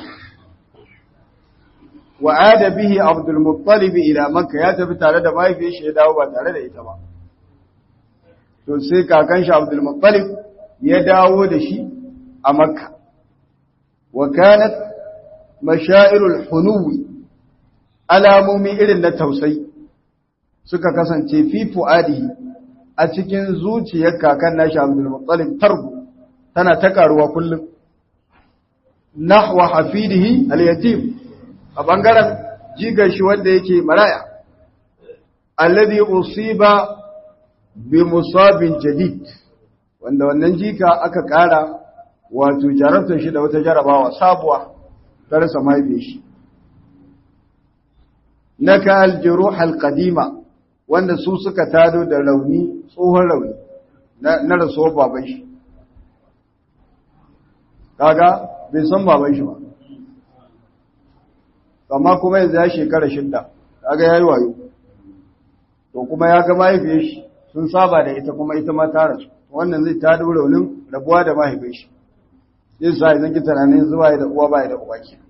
wa ada bihi abdul muttalib ila makka ya tafi tare da mahaifiyar shi ya dawo ba tare da ita ba to sai kakan shi abdul muttalib ya dawo da shi a makka wa kanat mashairul hunuwi alamomi irin na tausayi suka kasance fi fuadihi a cikin zuciyar kakan nashi abdul muttalib tarbu tana ta karuwa kullum nahwa hafidihi al-yatim a bangaren jigar shi wanda yake maraya alladhi usiba bi musabin jadid wanda wannan jika aka kara wato jarabtar shi da wata jarabawa sabuwa ta rasa mahaifin shi naka aljuruh alqadima wanda su suka tado da rauni tsohon rauni na rasuwar baban shi kaga bai san baban shi ba amma kuma yanzu ya shekara shidda kaga yayi wayo to kuma ya ga mahaifiyar shi sun saba da ita kuma ita ma ta rasu wannan zai ta dora raunin rabuwa da mahaifiyar shi zai sa idan ki tunanin zuwa da uwa ba da uba ke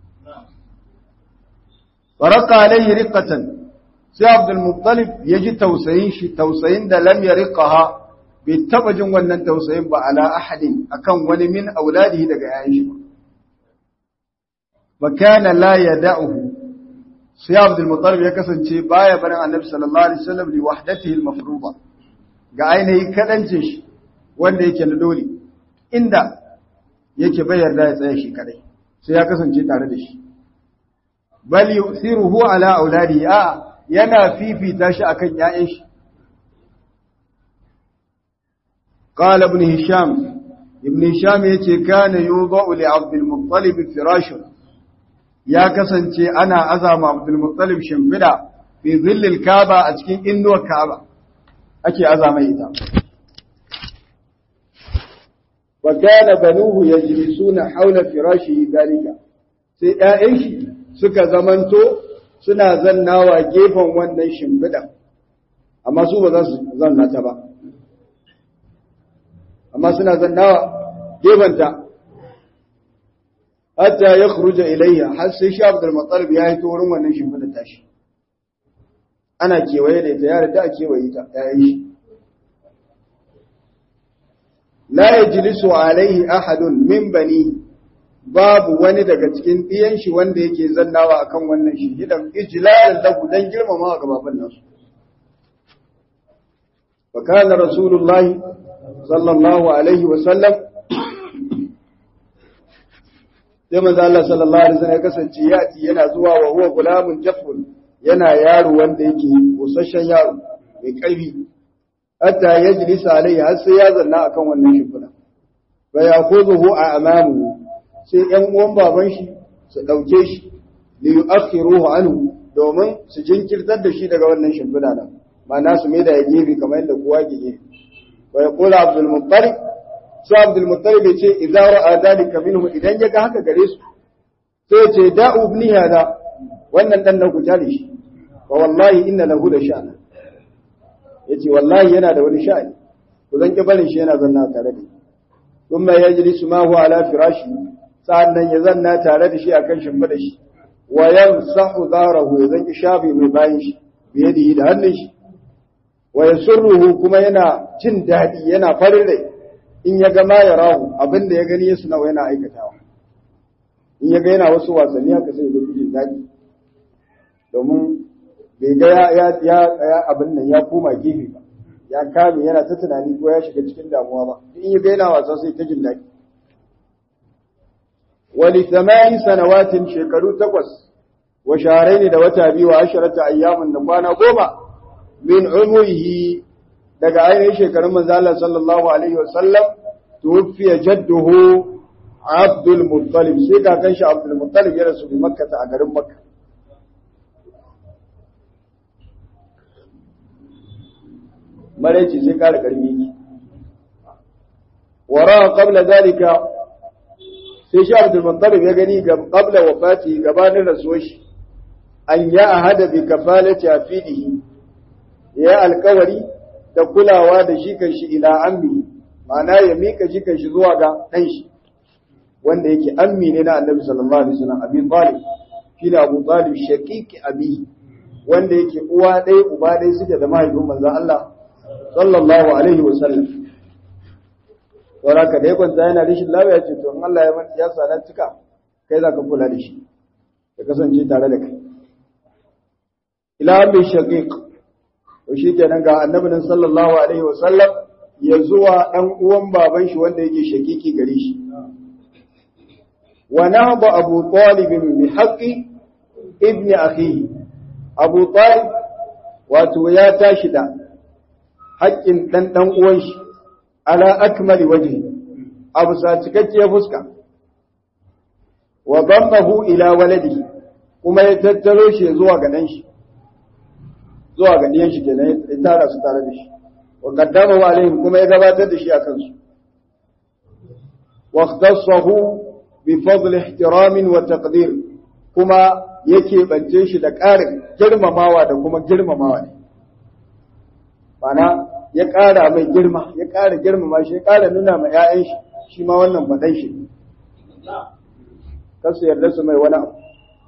faraka alayhi riqatan sai Abdul Muttalib ya ji tausayin shi tausayin da lam yariqaha bai taba jin wannan tausayin ba ala ahadin akan wani min auladihi daga yayin shi ba wa kana la yad'uhu sai Abdul Muttalib ya kasance baya barin Annabi sallallahu alaihi wasallam li wahdatihi al-mafruḍa ga ainihin kadancin shi wanda yake na dole inda yake bai yarda ya tsaya shi kadai sai ya kasance tare da shi bal yusiruhu ala auladihi a yana fifita shi akan ƴaƴan shi qala ibn hisham ibn hisham yace kana yudau li abdul muttalib firashun ya kasance ana azama Abdul Muttalib shimfida fi zillil Kaaba a cikin inuwar Kaaba ake azama ita wa kana banuhu yajlisuna hawla firashihi dalika sai ƴaƴan shi suka zamanto suna zannawa gefen wannan shimfida amma su ba za su zanna ta ba amma suna zannawa gefenta hatta ya khuruja ilayya har sai shi Abdul Muttalib ya yi wurin wannan shimfida tashi ana kewaye da ita yare da a kewaye ta yayin shi la yajlisu alaihi ahadun min bani babu wani daga cikin ɗiyan shi wanda yake zannawa akan wannan shimfiɗan ijlalan lahu dan girmama ga baban nasu fa kana rasulullahi sallallahu alaihi wa sallam sai manzo Allah sallallahu alaihi wasallam ya kasance yati yana zuwa wa huwa gulamun jafun yana yaro wanda yake kusasshen yaro mai ƙarfi hatta yajlisa alaihi har sai ya zanna akan wannan shimfiɗa fa ya'khudhuhu a amamu sai ‘yan uwan baban shi su ɗauke shi li yu'akhiruhu anhu domin su jinkirtar da shi daga wannan shimfiɗa nan ma'ana su mai da ya gefe kamar yadda kowa ke gefe wa yaqulu abdul muttalib sai abdul muttalib ya ce idza ra'a dalika minhu idan ya ga haka gare su sai ya ce da'u ibni hada wannan dan na ku tare shi wa wallahi inna lahu da sha'na yace wallahi yana da wani sha'ani ku zan ki barin shi yana zanna tare da ni thumma yajlisu ma huwa ala firashi sa'annan ya zanna tare da shi akan shimfiɗa shi wa yamsahu dharahu ya zanki shafi mai bayan shi biyadihi da hannun shi wa yasurruhu kuma yana jin daɗi yana farin rai in ya ga ma ya rahu abinda ya gani ya suna yana aikatawa in ya ga yana wasu wasanni haka sai ya jin daɗi domin bai ga ya ya abin nan ya koma gefe ba ya kame yana ta tunani ko ya shiga cikin damuwa ba in ya ga yana wasa sai ta jin daɗi wali thamani sanawatin shekaru takwas wa shahrayn da wata biyu wa asharata ayyamin da kwana goma min umrihi daga ainihin shekarun manzo Allah sallallahu alaihi wa sallam tuwfiya jadduhu Abdul Muttalib sai kakan shi Abdul Muttalib ya rasu bi Makka a garin Makka maraici sai kare karmi ki wara qabla zalika sai shi Abdul Muttalib ya gani ga qabla wafati gabanin rasuwar shi an ya ahada bi kafalati afidihi ya alkawari da kulawa da shi kan shi ila ammi ma'ana ya mika shi kan shi zuwa ga dan shi wanda yake ammi ne na Annabi sallallahu alaihi wasallam Abi Talib shi ne Abu Talib shaqiqi abi wanda yake uwa ɗaya uba ɗaya suke da mahaifin manzon Allah sallallahu alaihi wasallam Sauraka da ya kwanta yana rishin lafiya ce to in Allah ya manta ya sana cika kai za ka kula da shi ya kasance tare da kai ila mai shaqiq to shi kenan ga annabin sallallahu alaihi wasallam ya zuwa dan uwan baban shi wanda yake shakiki gare shi wa nahba abu talib bi haqqi ibn akhihi abu talib wato ya tashi da haƙƙin dan dan uwan shi ala akmali wajhi abu sa cikakkiyar fuska wa dammahu ila waladi kuma ya tattaro shi zuwa ga dan shi zuwa ga diyan shi kenan ya tara su tare da shi wa qaddama wa alaihim kuma ya gabatar da shi a kansu wa ikhtassahu bi fadl ihtiram wa taqdir kuma yake bance shi da ƙarin girmamawa da kuma girmamawa ne mana ya ƙara mai girma ya ƙara girmama shi ya ƙara nuna ma 'ya'yan shi shi ma wannan faɗan shi kasu yarda su mai wani abu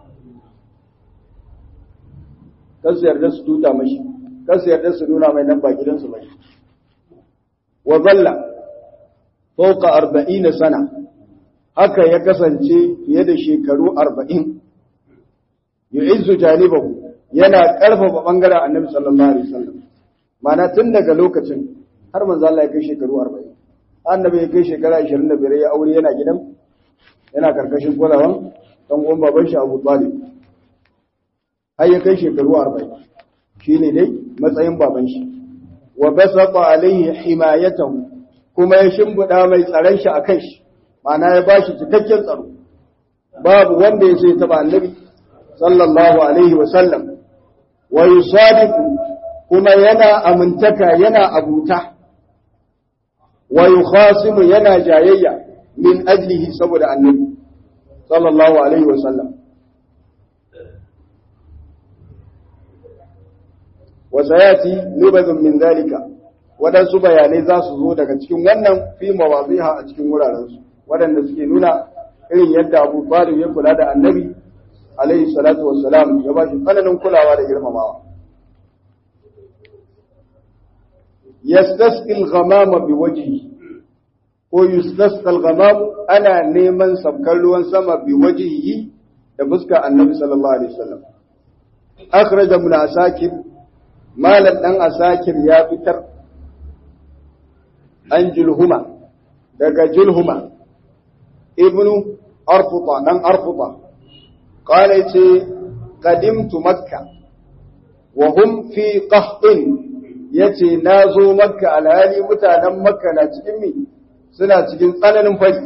kan su yarda su tuta mashi kan su yarda su nuna mai nan ba gidansu bai wa zalla fawqa 40 sana haka ya kasance fiye da shekaru 40 yu'izzu janibahu yana karfafa bangaren annabi sallallahu alaihi wasallam mana tun daga lokacin har manzo Allah ya kai shekaru 40 annabi ya kai shekara 25 ya aure yana gidan yana karkashin kulawan dan uwan baban shi Abu Talib har ya kai shekaru arba'in shi ne dai matsayin baban shi wa basata alaihi himayatahu kuma ya shimbiɗa mai tsaron shi a kan shi ma'ana ya bashi cikakken tsaro babu wanda ya sai taba annabi sallallahu alaihi wa sallam wa yusadiqu kuma yana amintaka yana abuta wa yukhasimu yana jayayya min ajlihi saboda annabi sallallahu alaihi wa sallam wasayati nubazun min zalika waɗansu bayanai za su zo daga cikin wannan fi mawaziha a cikin wurarensu waɗanda suke nuna irin yadda abu talib ya kula da annabi alaihi salatu wassalam ya ba shi tsananin kulawa da girmamawa yastasqil ghamama bi wajhi ko yustasqal ghamam ana neman sabkar ruwan sama bi wajhihi da fuskar annabi sallallahu alaihi wasallam akhraj ibn asakir malan dan asakir ya fitar an julhuma daga julhuma ibnu arfuta dan arfuta qala ce qadimtu makka wa hum fi qahtin yace nazo makka alhali mutanen makka na cikin mi suna cikin tsananin fari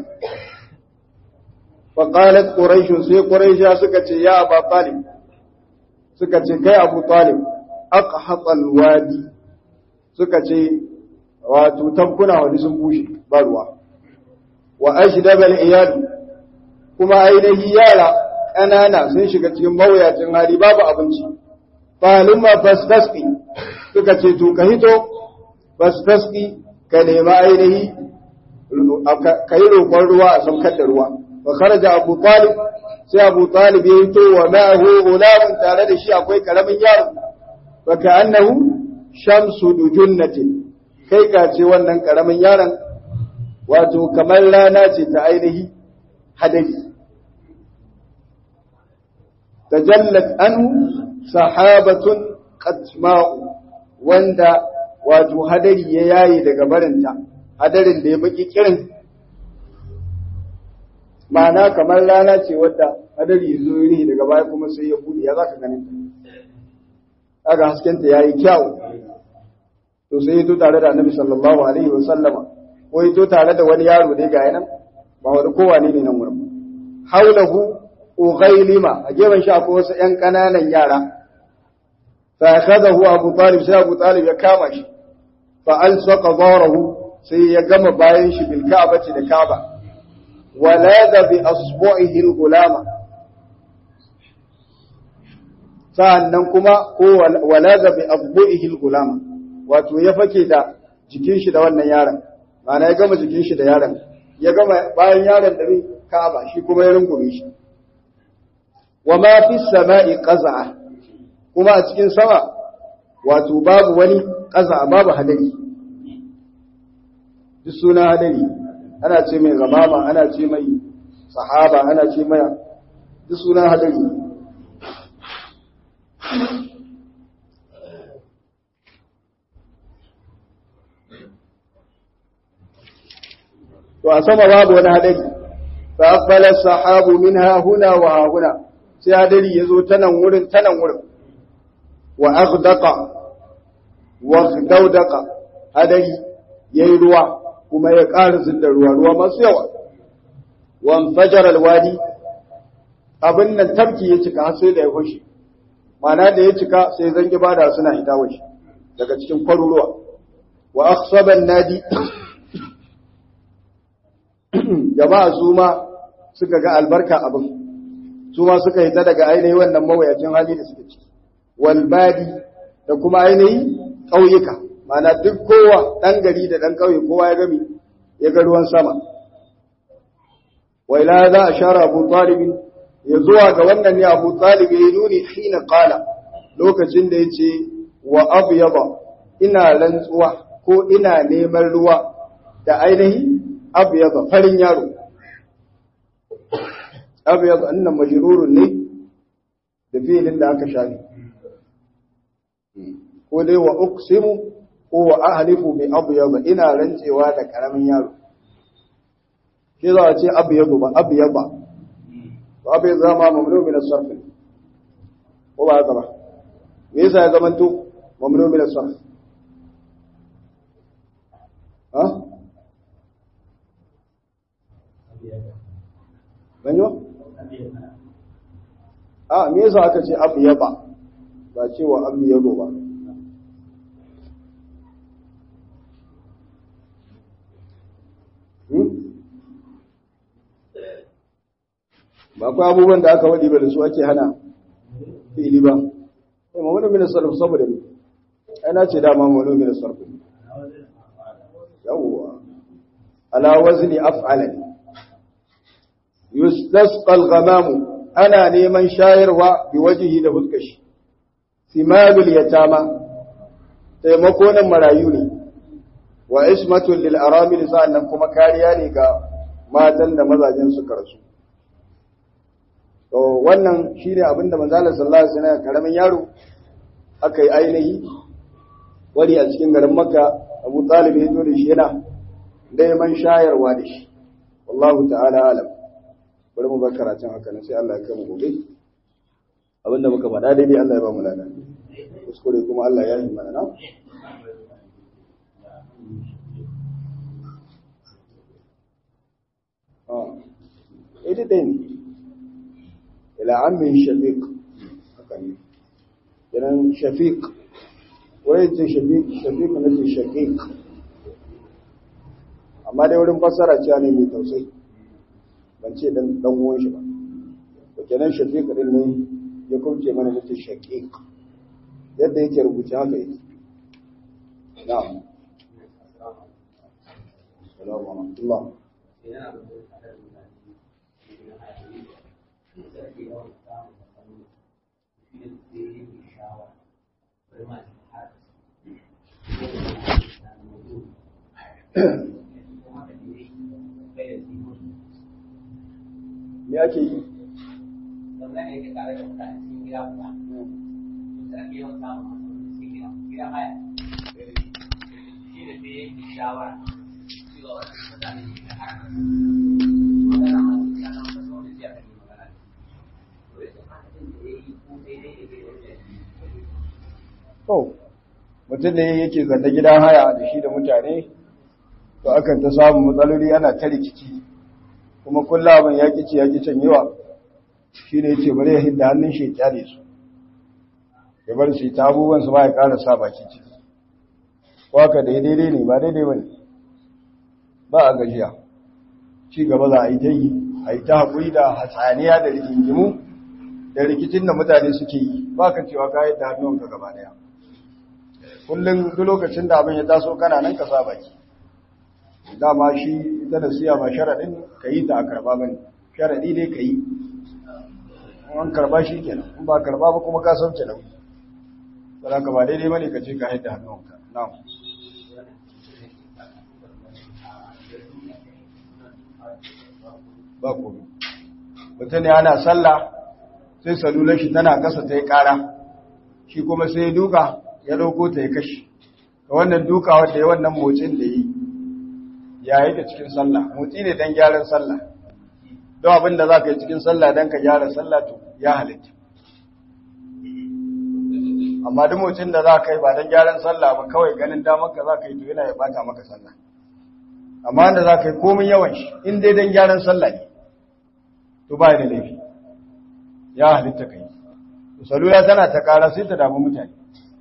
fa qalat quraish sai quraisha suka ce ya aba talib suka ce kai abu talib aqhata alwadi suka ce wato tankuna wani sun bushe ba ruwa wa ashdaba al-iyad kuma ainihi yara ƙanana sun shiga cikin mawuyacin hali babu abinci falumma fastasqi suka ce to ka hito fastasqi ka nema ainihi ka yi roƙon ruwa a saukar da ruwa wa kharaja abu talib sai abu talib ya hito wa ma'ahu gulamun tare da shi akwai karamin yaro fa ka'annahu shamsu dujunnatin kai ka ce wannan karamin yaron wato kamar rana ce ta ainihi hadari tajallat anhu sahabatun qatma'u wanda wato hadari ya yayi daga barinta hadarin da ya baki kirin ma'ana kamar rana ce wadda hadari zo ne daga baya kuma sai ya bude ya zaka ganin ta kaga haskenta yayi kyau to sai ya to tare da annabi sallallahu alaihi wa sallama ko ya to tare da wani yaro ne ga yanan ba wani kowa ne nan wurin haulahu ughailima a gefen shi akwai wasu ƴan ƙananan yara fa akhadahu abu talib sai abu talib ya kama shi fa alsaqa dharahu sai ya gama bayan shi bil ka'bati da ka'ba walada bi asbu'ihi al-gulama sa'annan kuma ko walada bi asbu'ihi al-gulama wato ya fake da jikin shi da wannan yaron ma'ana ya gama jikin shi da yaron ya gama bayan yaron da bai ka'aba shi kuma ya rungume shi wa ma fi sama'i qaza'a kuma a cikin sama wato babu wani qaza'a babu hadari duk suna hadari ana ce mai zamama ana ce mai sahaba ana ce mai duk suna hadari to a sama babu wani hadari fa aqbala sahabu minha huna wa huna sai hadari yazo ta nan wurin ta nan wurin wa aghdaqa wa ghdawdaqa hadari yayi ruwa kuma ya ƙara da ruwa ruwa masu yawa wan fajar alwadi abin nan tabki ya cika har sai da ya fashe mana da ya cika sai zangi bada suna hita washe daga cikin kwaruruwa wa akhsaban nadi jama'a su ma suka ga albarka abin su ma suka hita daga ainihi wannan mawayacin hali da suke ciki wal badi da kuma ainihi ƙauyuka mana duk kowa ɗan gari da ɗan ƙauye kowa ya gami ya ga ruwan sama wai la za a share abu talibin ya zuwa ga wannan ne abu talib ya nuni hina qala lokacin da ya ce wa abu yaba ina rantsuwa ko ina neman ruwa da ainihi abu yaba farin yaro abu yaba annan majrurun ne da filin da aka shafi ko dai wa uqsimu ko wa ahlifu bi abyad ina rantsewa da karamin yaro ke za a ce abyad ba abyad ba to abyad zama mamnu min as-sarf ko ba haka ba me yasa ya zamanto mamnu min as-sarf ha banyo a me yasa aka ce abyad ba ba cewa abyad ba ba akwai abubuwan da aka waɗi ba da su ake hana fili ba sai mamunu min sarf saboda ne ai na ce dama mamunu min sarf yawwa ala wazni af'ala yustasqa al-ghamam ana neman shayarwa bi wajhi da fuskashi simalul yatama taimako nan marayu ne wa ismatul lil aramil sa'annan kuma kariya ne ga matan da mazajen suka rasu to wannan shine abinda manzo Allah sallallahu alaihi wasallam karamin yaro aka yi ainihi wani a cikin garin Makka Abu Talib ya zo da shi yana neman shayarwa da shi wallahu ta'ala alam bari mu bar karatun haka nan sai Allah ya kai mu gobe abinda muka faɗa daidai Allah ya ba mu lada kuskure kuma Allah ya yi mana na ita ɗaya ne ila amin shafiq haka ne idan shafiq wai ce shafiq shafiq na ce shaqiq amma dai wurin fassara cewa ne mai tausayi ban ce dan dan uwan shi ba to kenan shafiq din ne ya kauce mana na ce shaqiq yadda yake rubuce haka yake na'am assalamu alaikum me ake yi To, mutum ne yake zanda gidan haya da shi da mutane, to akan ta samun matsaloli ana ta rikici, kuma kulla abin ya ƙici ya ƙi can yawa, shi ne ce bari ya hidda hannun shi ya kyale su, ya bar su ta abubuwan su ba ya ƙara sa baki ciki. Waka da daidai ne ba daidai ba ne, ba a gajiya, ci gaba za a yi ta yi, a yi ta haƙuri da hatsaniya da rigingimu da rikicin da mutane suke yi, ba ka cewa ka yadda hannunka gaba ɗaya. kullum duk lokacin da abin ya taso kana nan ka sa baki dama shi ita da siya ba sharaɗin ka yi ta a karɓa ba ne sharaɗi ne ka yi an karɓa shi kenan in ba karɓa ba kuma ka sauke nauyi ba ka ba daidai ba ne ka ce ka haida hannunka na'am ba komai mutum ne ana sallah sai salular shi tana kasa ta yi ƙara shi kuma sai ya duka ya ɗauko ta ya kashe wannan duka wanda ya wannan motsin da yi ya yi da cikin sallah motsi ne don gyaran sallah don abin da za ka yi cikin sallah don ka gyara sallah to ya halitta amma duk motsin da za ka yi ba don gyaran sallah ba kawai ganin damar ka za ka yi to yana ya bata maka sallah amma da za ka yi komin yawan shi in dai don gyaran sallah ne to ba da laifi ya halitta ka yi salula tana ta kara sai ta damu mutane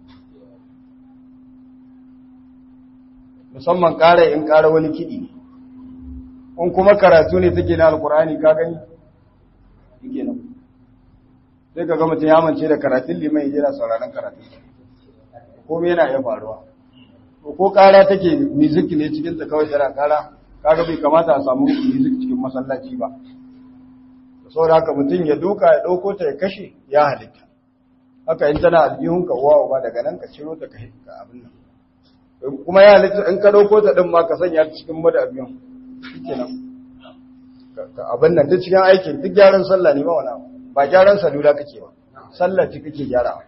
musamman ƙara in ƙara wani kiɗi ne in kuma karatu ne take na alkur'ani ka gani yake nan sai ka gama ya mance da karatun liman ya jira sauraron karatun komai yana iya faruwa ko ƙara take music ne cikin ta kawai tana ƙara kaga bai kamata a samu music cikin masallaci ba saboda haka mutum ya duka ya ɗauko ta ya kashe ya halitta haka in tana aljihunka uwa uba daga nan ka ciro ta ka abin nan kuma ya halitta in ka dauko ta din ma ka sanya ta cikin mada abiyan shikenan ka abin nan duk cikin aikin duk gyaran sallah ne ba wani ba gyaran salula kake ba sallah ce kake gyara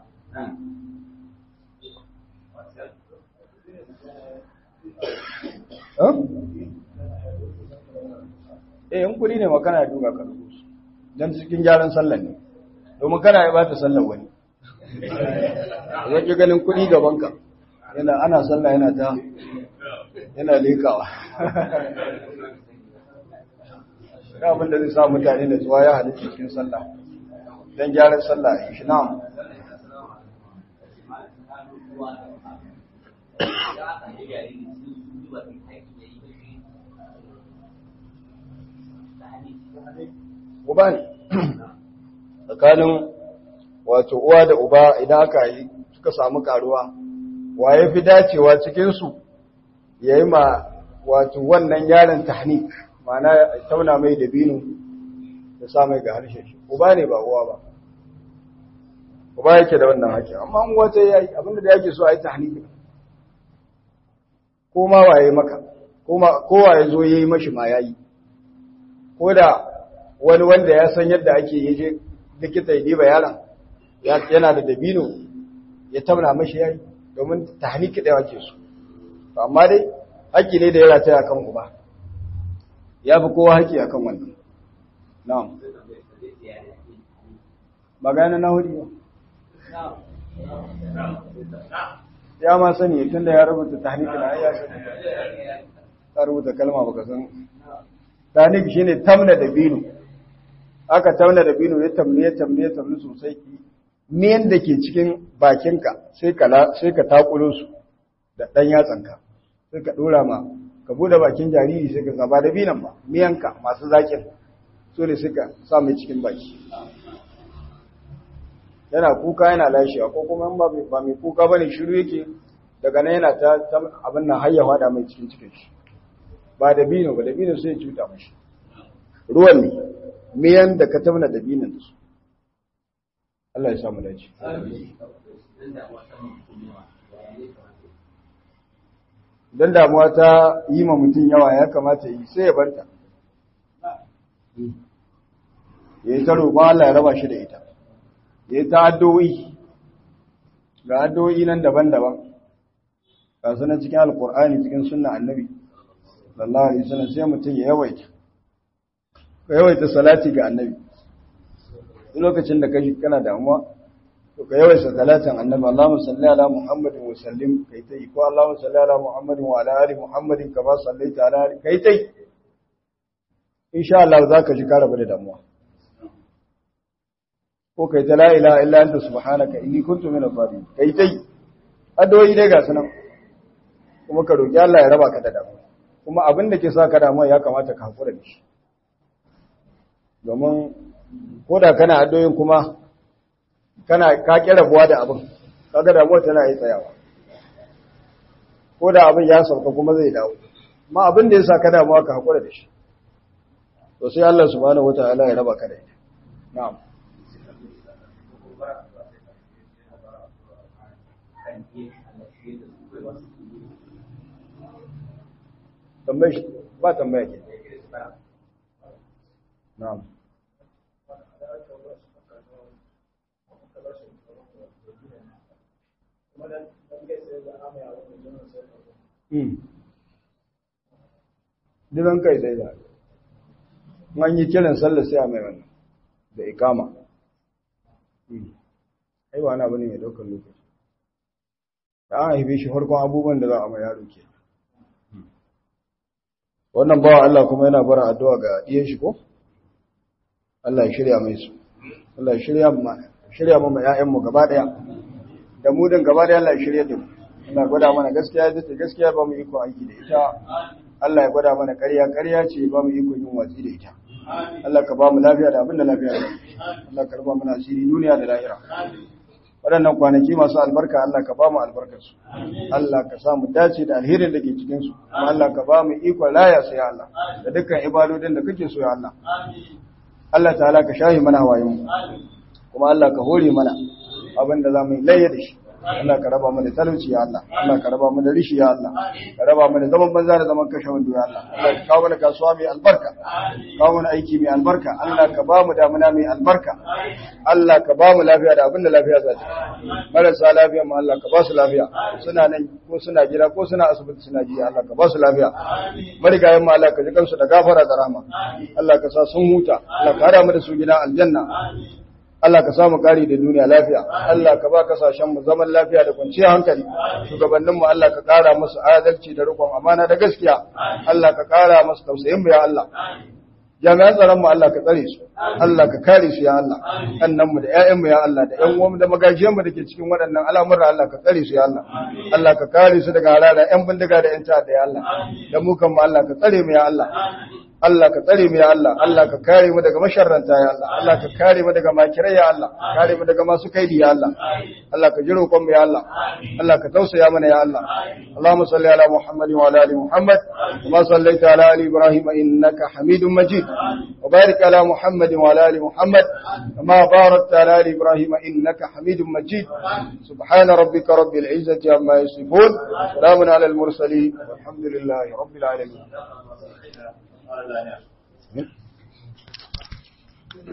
eh in kudi ne ma kana duka ka duka dan cikin gyaran sallah ne domin kana ya bata sallar wani zaki ganin kudi gaban ka yana ana sallah yana ta yana lekawa ya abinda zai sa mutane da zuwa ya halitta cikin sallah don gyaran sallah a shi na'am uba ne tsakanin wato uwa da uba idan aka yi suka samu karuwa wa ya fi dacewa cikinsu ya yi ma wato wannan yaron tahnik mana tauna mai dabino da sa mai ga harshe shi uba ne ba uwa ba uba yake da wannan haƙƙi amma an wata ya yi abinda da yake so a yi tahnik ko ma waye maka ko waye zo yayi mashi ma yayi ko da wani wanda ya san yadda ake yaje likita ya diba yaron yana da dabino ya tabna mashi yayi domin tahniki da wake su amma dai haƙƙi ne da ya rataya kan uba ya fi kowa haƙƙi akan wannan na'am magana na hudu ya ma sani tun da ya rubuta tahniki na ya sani ta rubuta kalma baka san tahniki shine tamna dabino aka tauna da bino ya tamne ya tamne ya tamne sosai miyan da ke cikin bakinka sai ka sai ka takulo su da dan yatsanka sai ka dora ma ka bude bakin jariri sai ka saba da binan ba miyanka masu zakin so ne sai ka sa mai cikin baki yana kuka yana lashewa ko kuma ba ba mai kuka bane shiru yake daga nan yana ta abin nan hayyawa da mai cikin cikin shi ba da bino ba da bino sai ya cuta mashi ruwan ne miyan da ka tauna da binin da su Allah ya samu dace don damuwa ta yi ma mutum yawa ya kamata yi sai ya barta ya yi ta roƙon Allah ya raba shi da ita ya yi ta addu'o'i ga addu'o'i nan daban-daban ga sunan cikin alƙur'ani cikin sunna annabi sallallahu alaihi wasallam sai mutum ya yawaita ka yawaita salati ga annabi duk lokacin da kaji kana damuwa to ka yawaita salatin annabi Allahumma salli ala Muhammadin wa sallim kai tai ko Allahumma salli ala Muhammadin wa ala ali Muhammadin kama sallaita ala ali kai tai insha Allah zaka ji ka rabu da damuwa ko kai ta la ilaha illa anta subhanaka inni kuntu minadh dhalimin kai tai addu'o'i dai ga sunan kuma ka roki Allah ya raba ka da damuwa kuma abin da ke sa ka damuwa ya kamata ka hakura da shi domin ko da kana addoyin kuma kana ka kira buwa da abin kaga damuwa tana yi tsayawa ko da abin ya sauka kuma zai dawo amma abin da ya sa ka damuwa ka hakura da shi to sai Allah subhanahu wataala ya raba ka da ita na'am tambaye ba tambaya ke na'am Diban kai sai da, an yi kiran sallar sai a mai wannan da ikama. Ai ba na bane mai ɗaukar lokaci. Da an haife shi farkon abubuwan da za a mai yaro ke. Wannan bawa Allah kuma yana bara addu'a ga ɗiyan shi ko? Allah ya shirya mai su. Allah ya shirya mu shirya mu ƴaƴanmu gaba ɗaya. Da mu din gaba ɗaya Allah ya shirya da mu. Allah gwada mana gaskiya da ta gaskiya ba mu iko aiki da ita. Allah ya gwada mana ƙarya ƙarya ce ba mu iko yin watsi da ita. Allah ka ba mu lafiya da abin da lafiya da Allah ka raba mana asiri duniya da lahira. Waɗannan kwanaki masu albarka Allah ka ba mu albarkarsu. Allah ka sa mu dace da alherin da ke cikinsu. Kuma Allah ka ba mu ikon laya su ya Allah. Da dukkan ibadodin da kake so ya Allah. Allah ta'ala ka shahi mana hawayenmu. Kuma Allah ka hore mana abin da za mu yi layya da shi. Allah ka raba mu da talauci ya Allah Allah ka raba mu da rishi ya Allah ka raba mu da zaman banza da zaman kashe wando ya Allah Allah ka kawo mana kasuwa mai albarka kawo mana aiki mai albarka Allah ka ba mu damuna mai albarka Allah ka ba mu lafiya da abin da lafiya za ta marasa lafiya mu Allah ka ba su lafiya suna nan ko suna gida ko suna asibiti suna jiya Allah ka ba su lafiya marigayen mu Allah ka ji kansu da gafara da rahama Allah ka sa sun huta Allah ka hada mu da su gida aljanna Allah ka samu kari da duniya lafiya, Allah ka ba kasashen mu zaman lafiya da kwanciyar hankali, shugabannin mu Allah ka kara musu adalci da rikon amana da gaskiya, Allah ka kara musu tausayin mu ya Allah. Jami'an tsaron mu Allah ka tsare su, Allah ka kare su ya Allah, annan mu da ƴaƴan mu ya Allah da ƴan uwan mu da magajiyan mu dake cikin waɗannan al'amura Allah ka tsare su ya Allah. Allah ka kare su daga harara ƴan bindiga da ƴan ta'adda ya Allah. Da mu kan mu Allah ka tsare mu ya Allah. Allah ka tsare mu ya Allah, Allah ka kare mu daga masharranta ya Allah, Allah ka kare mu daga makirai ya Allah, kare mu daga masu kaidi ya Allah, Allah ka ji roƙon mu ya Allah, Allah ka tausaya mana ya Allah. Allahumma salli ala Muhammadin wa ala ali Muhammad, kama sallaita ala ali Ibrahim innaka Hamidum Majid. Wa barik ala Muhammad محمد وعلى آل محمد كما باركت على آل إبراهيم إنك حميد مجيد سبحان ربك رب العزة عما يصفون سلام على المرسلين والحمد لله رب العالمين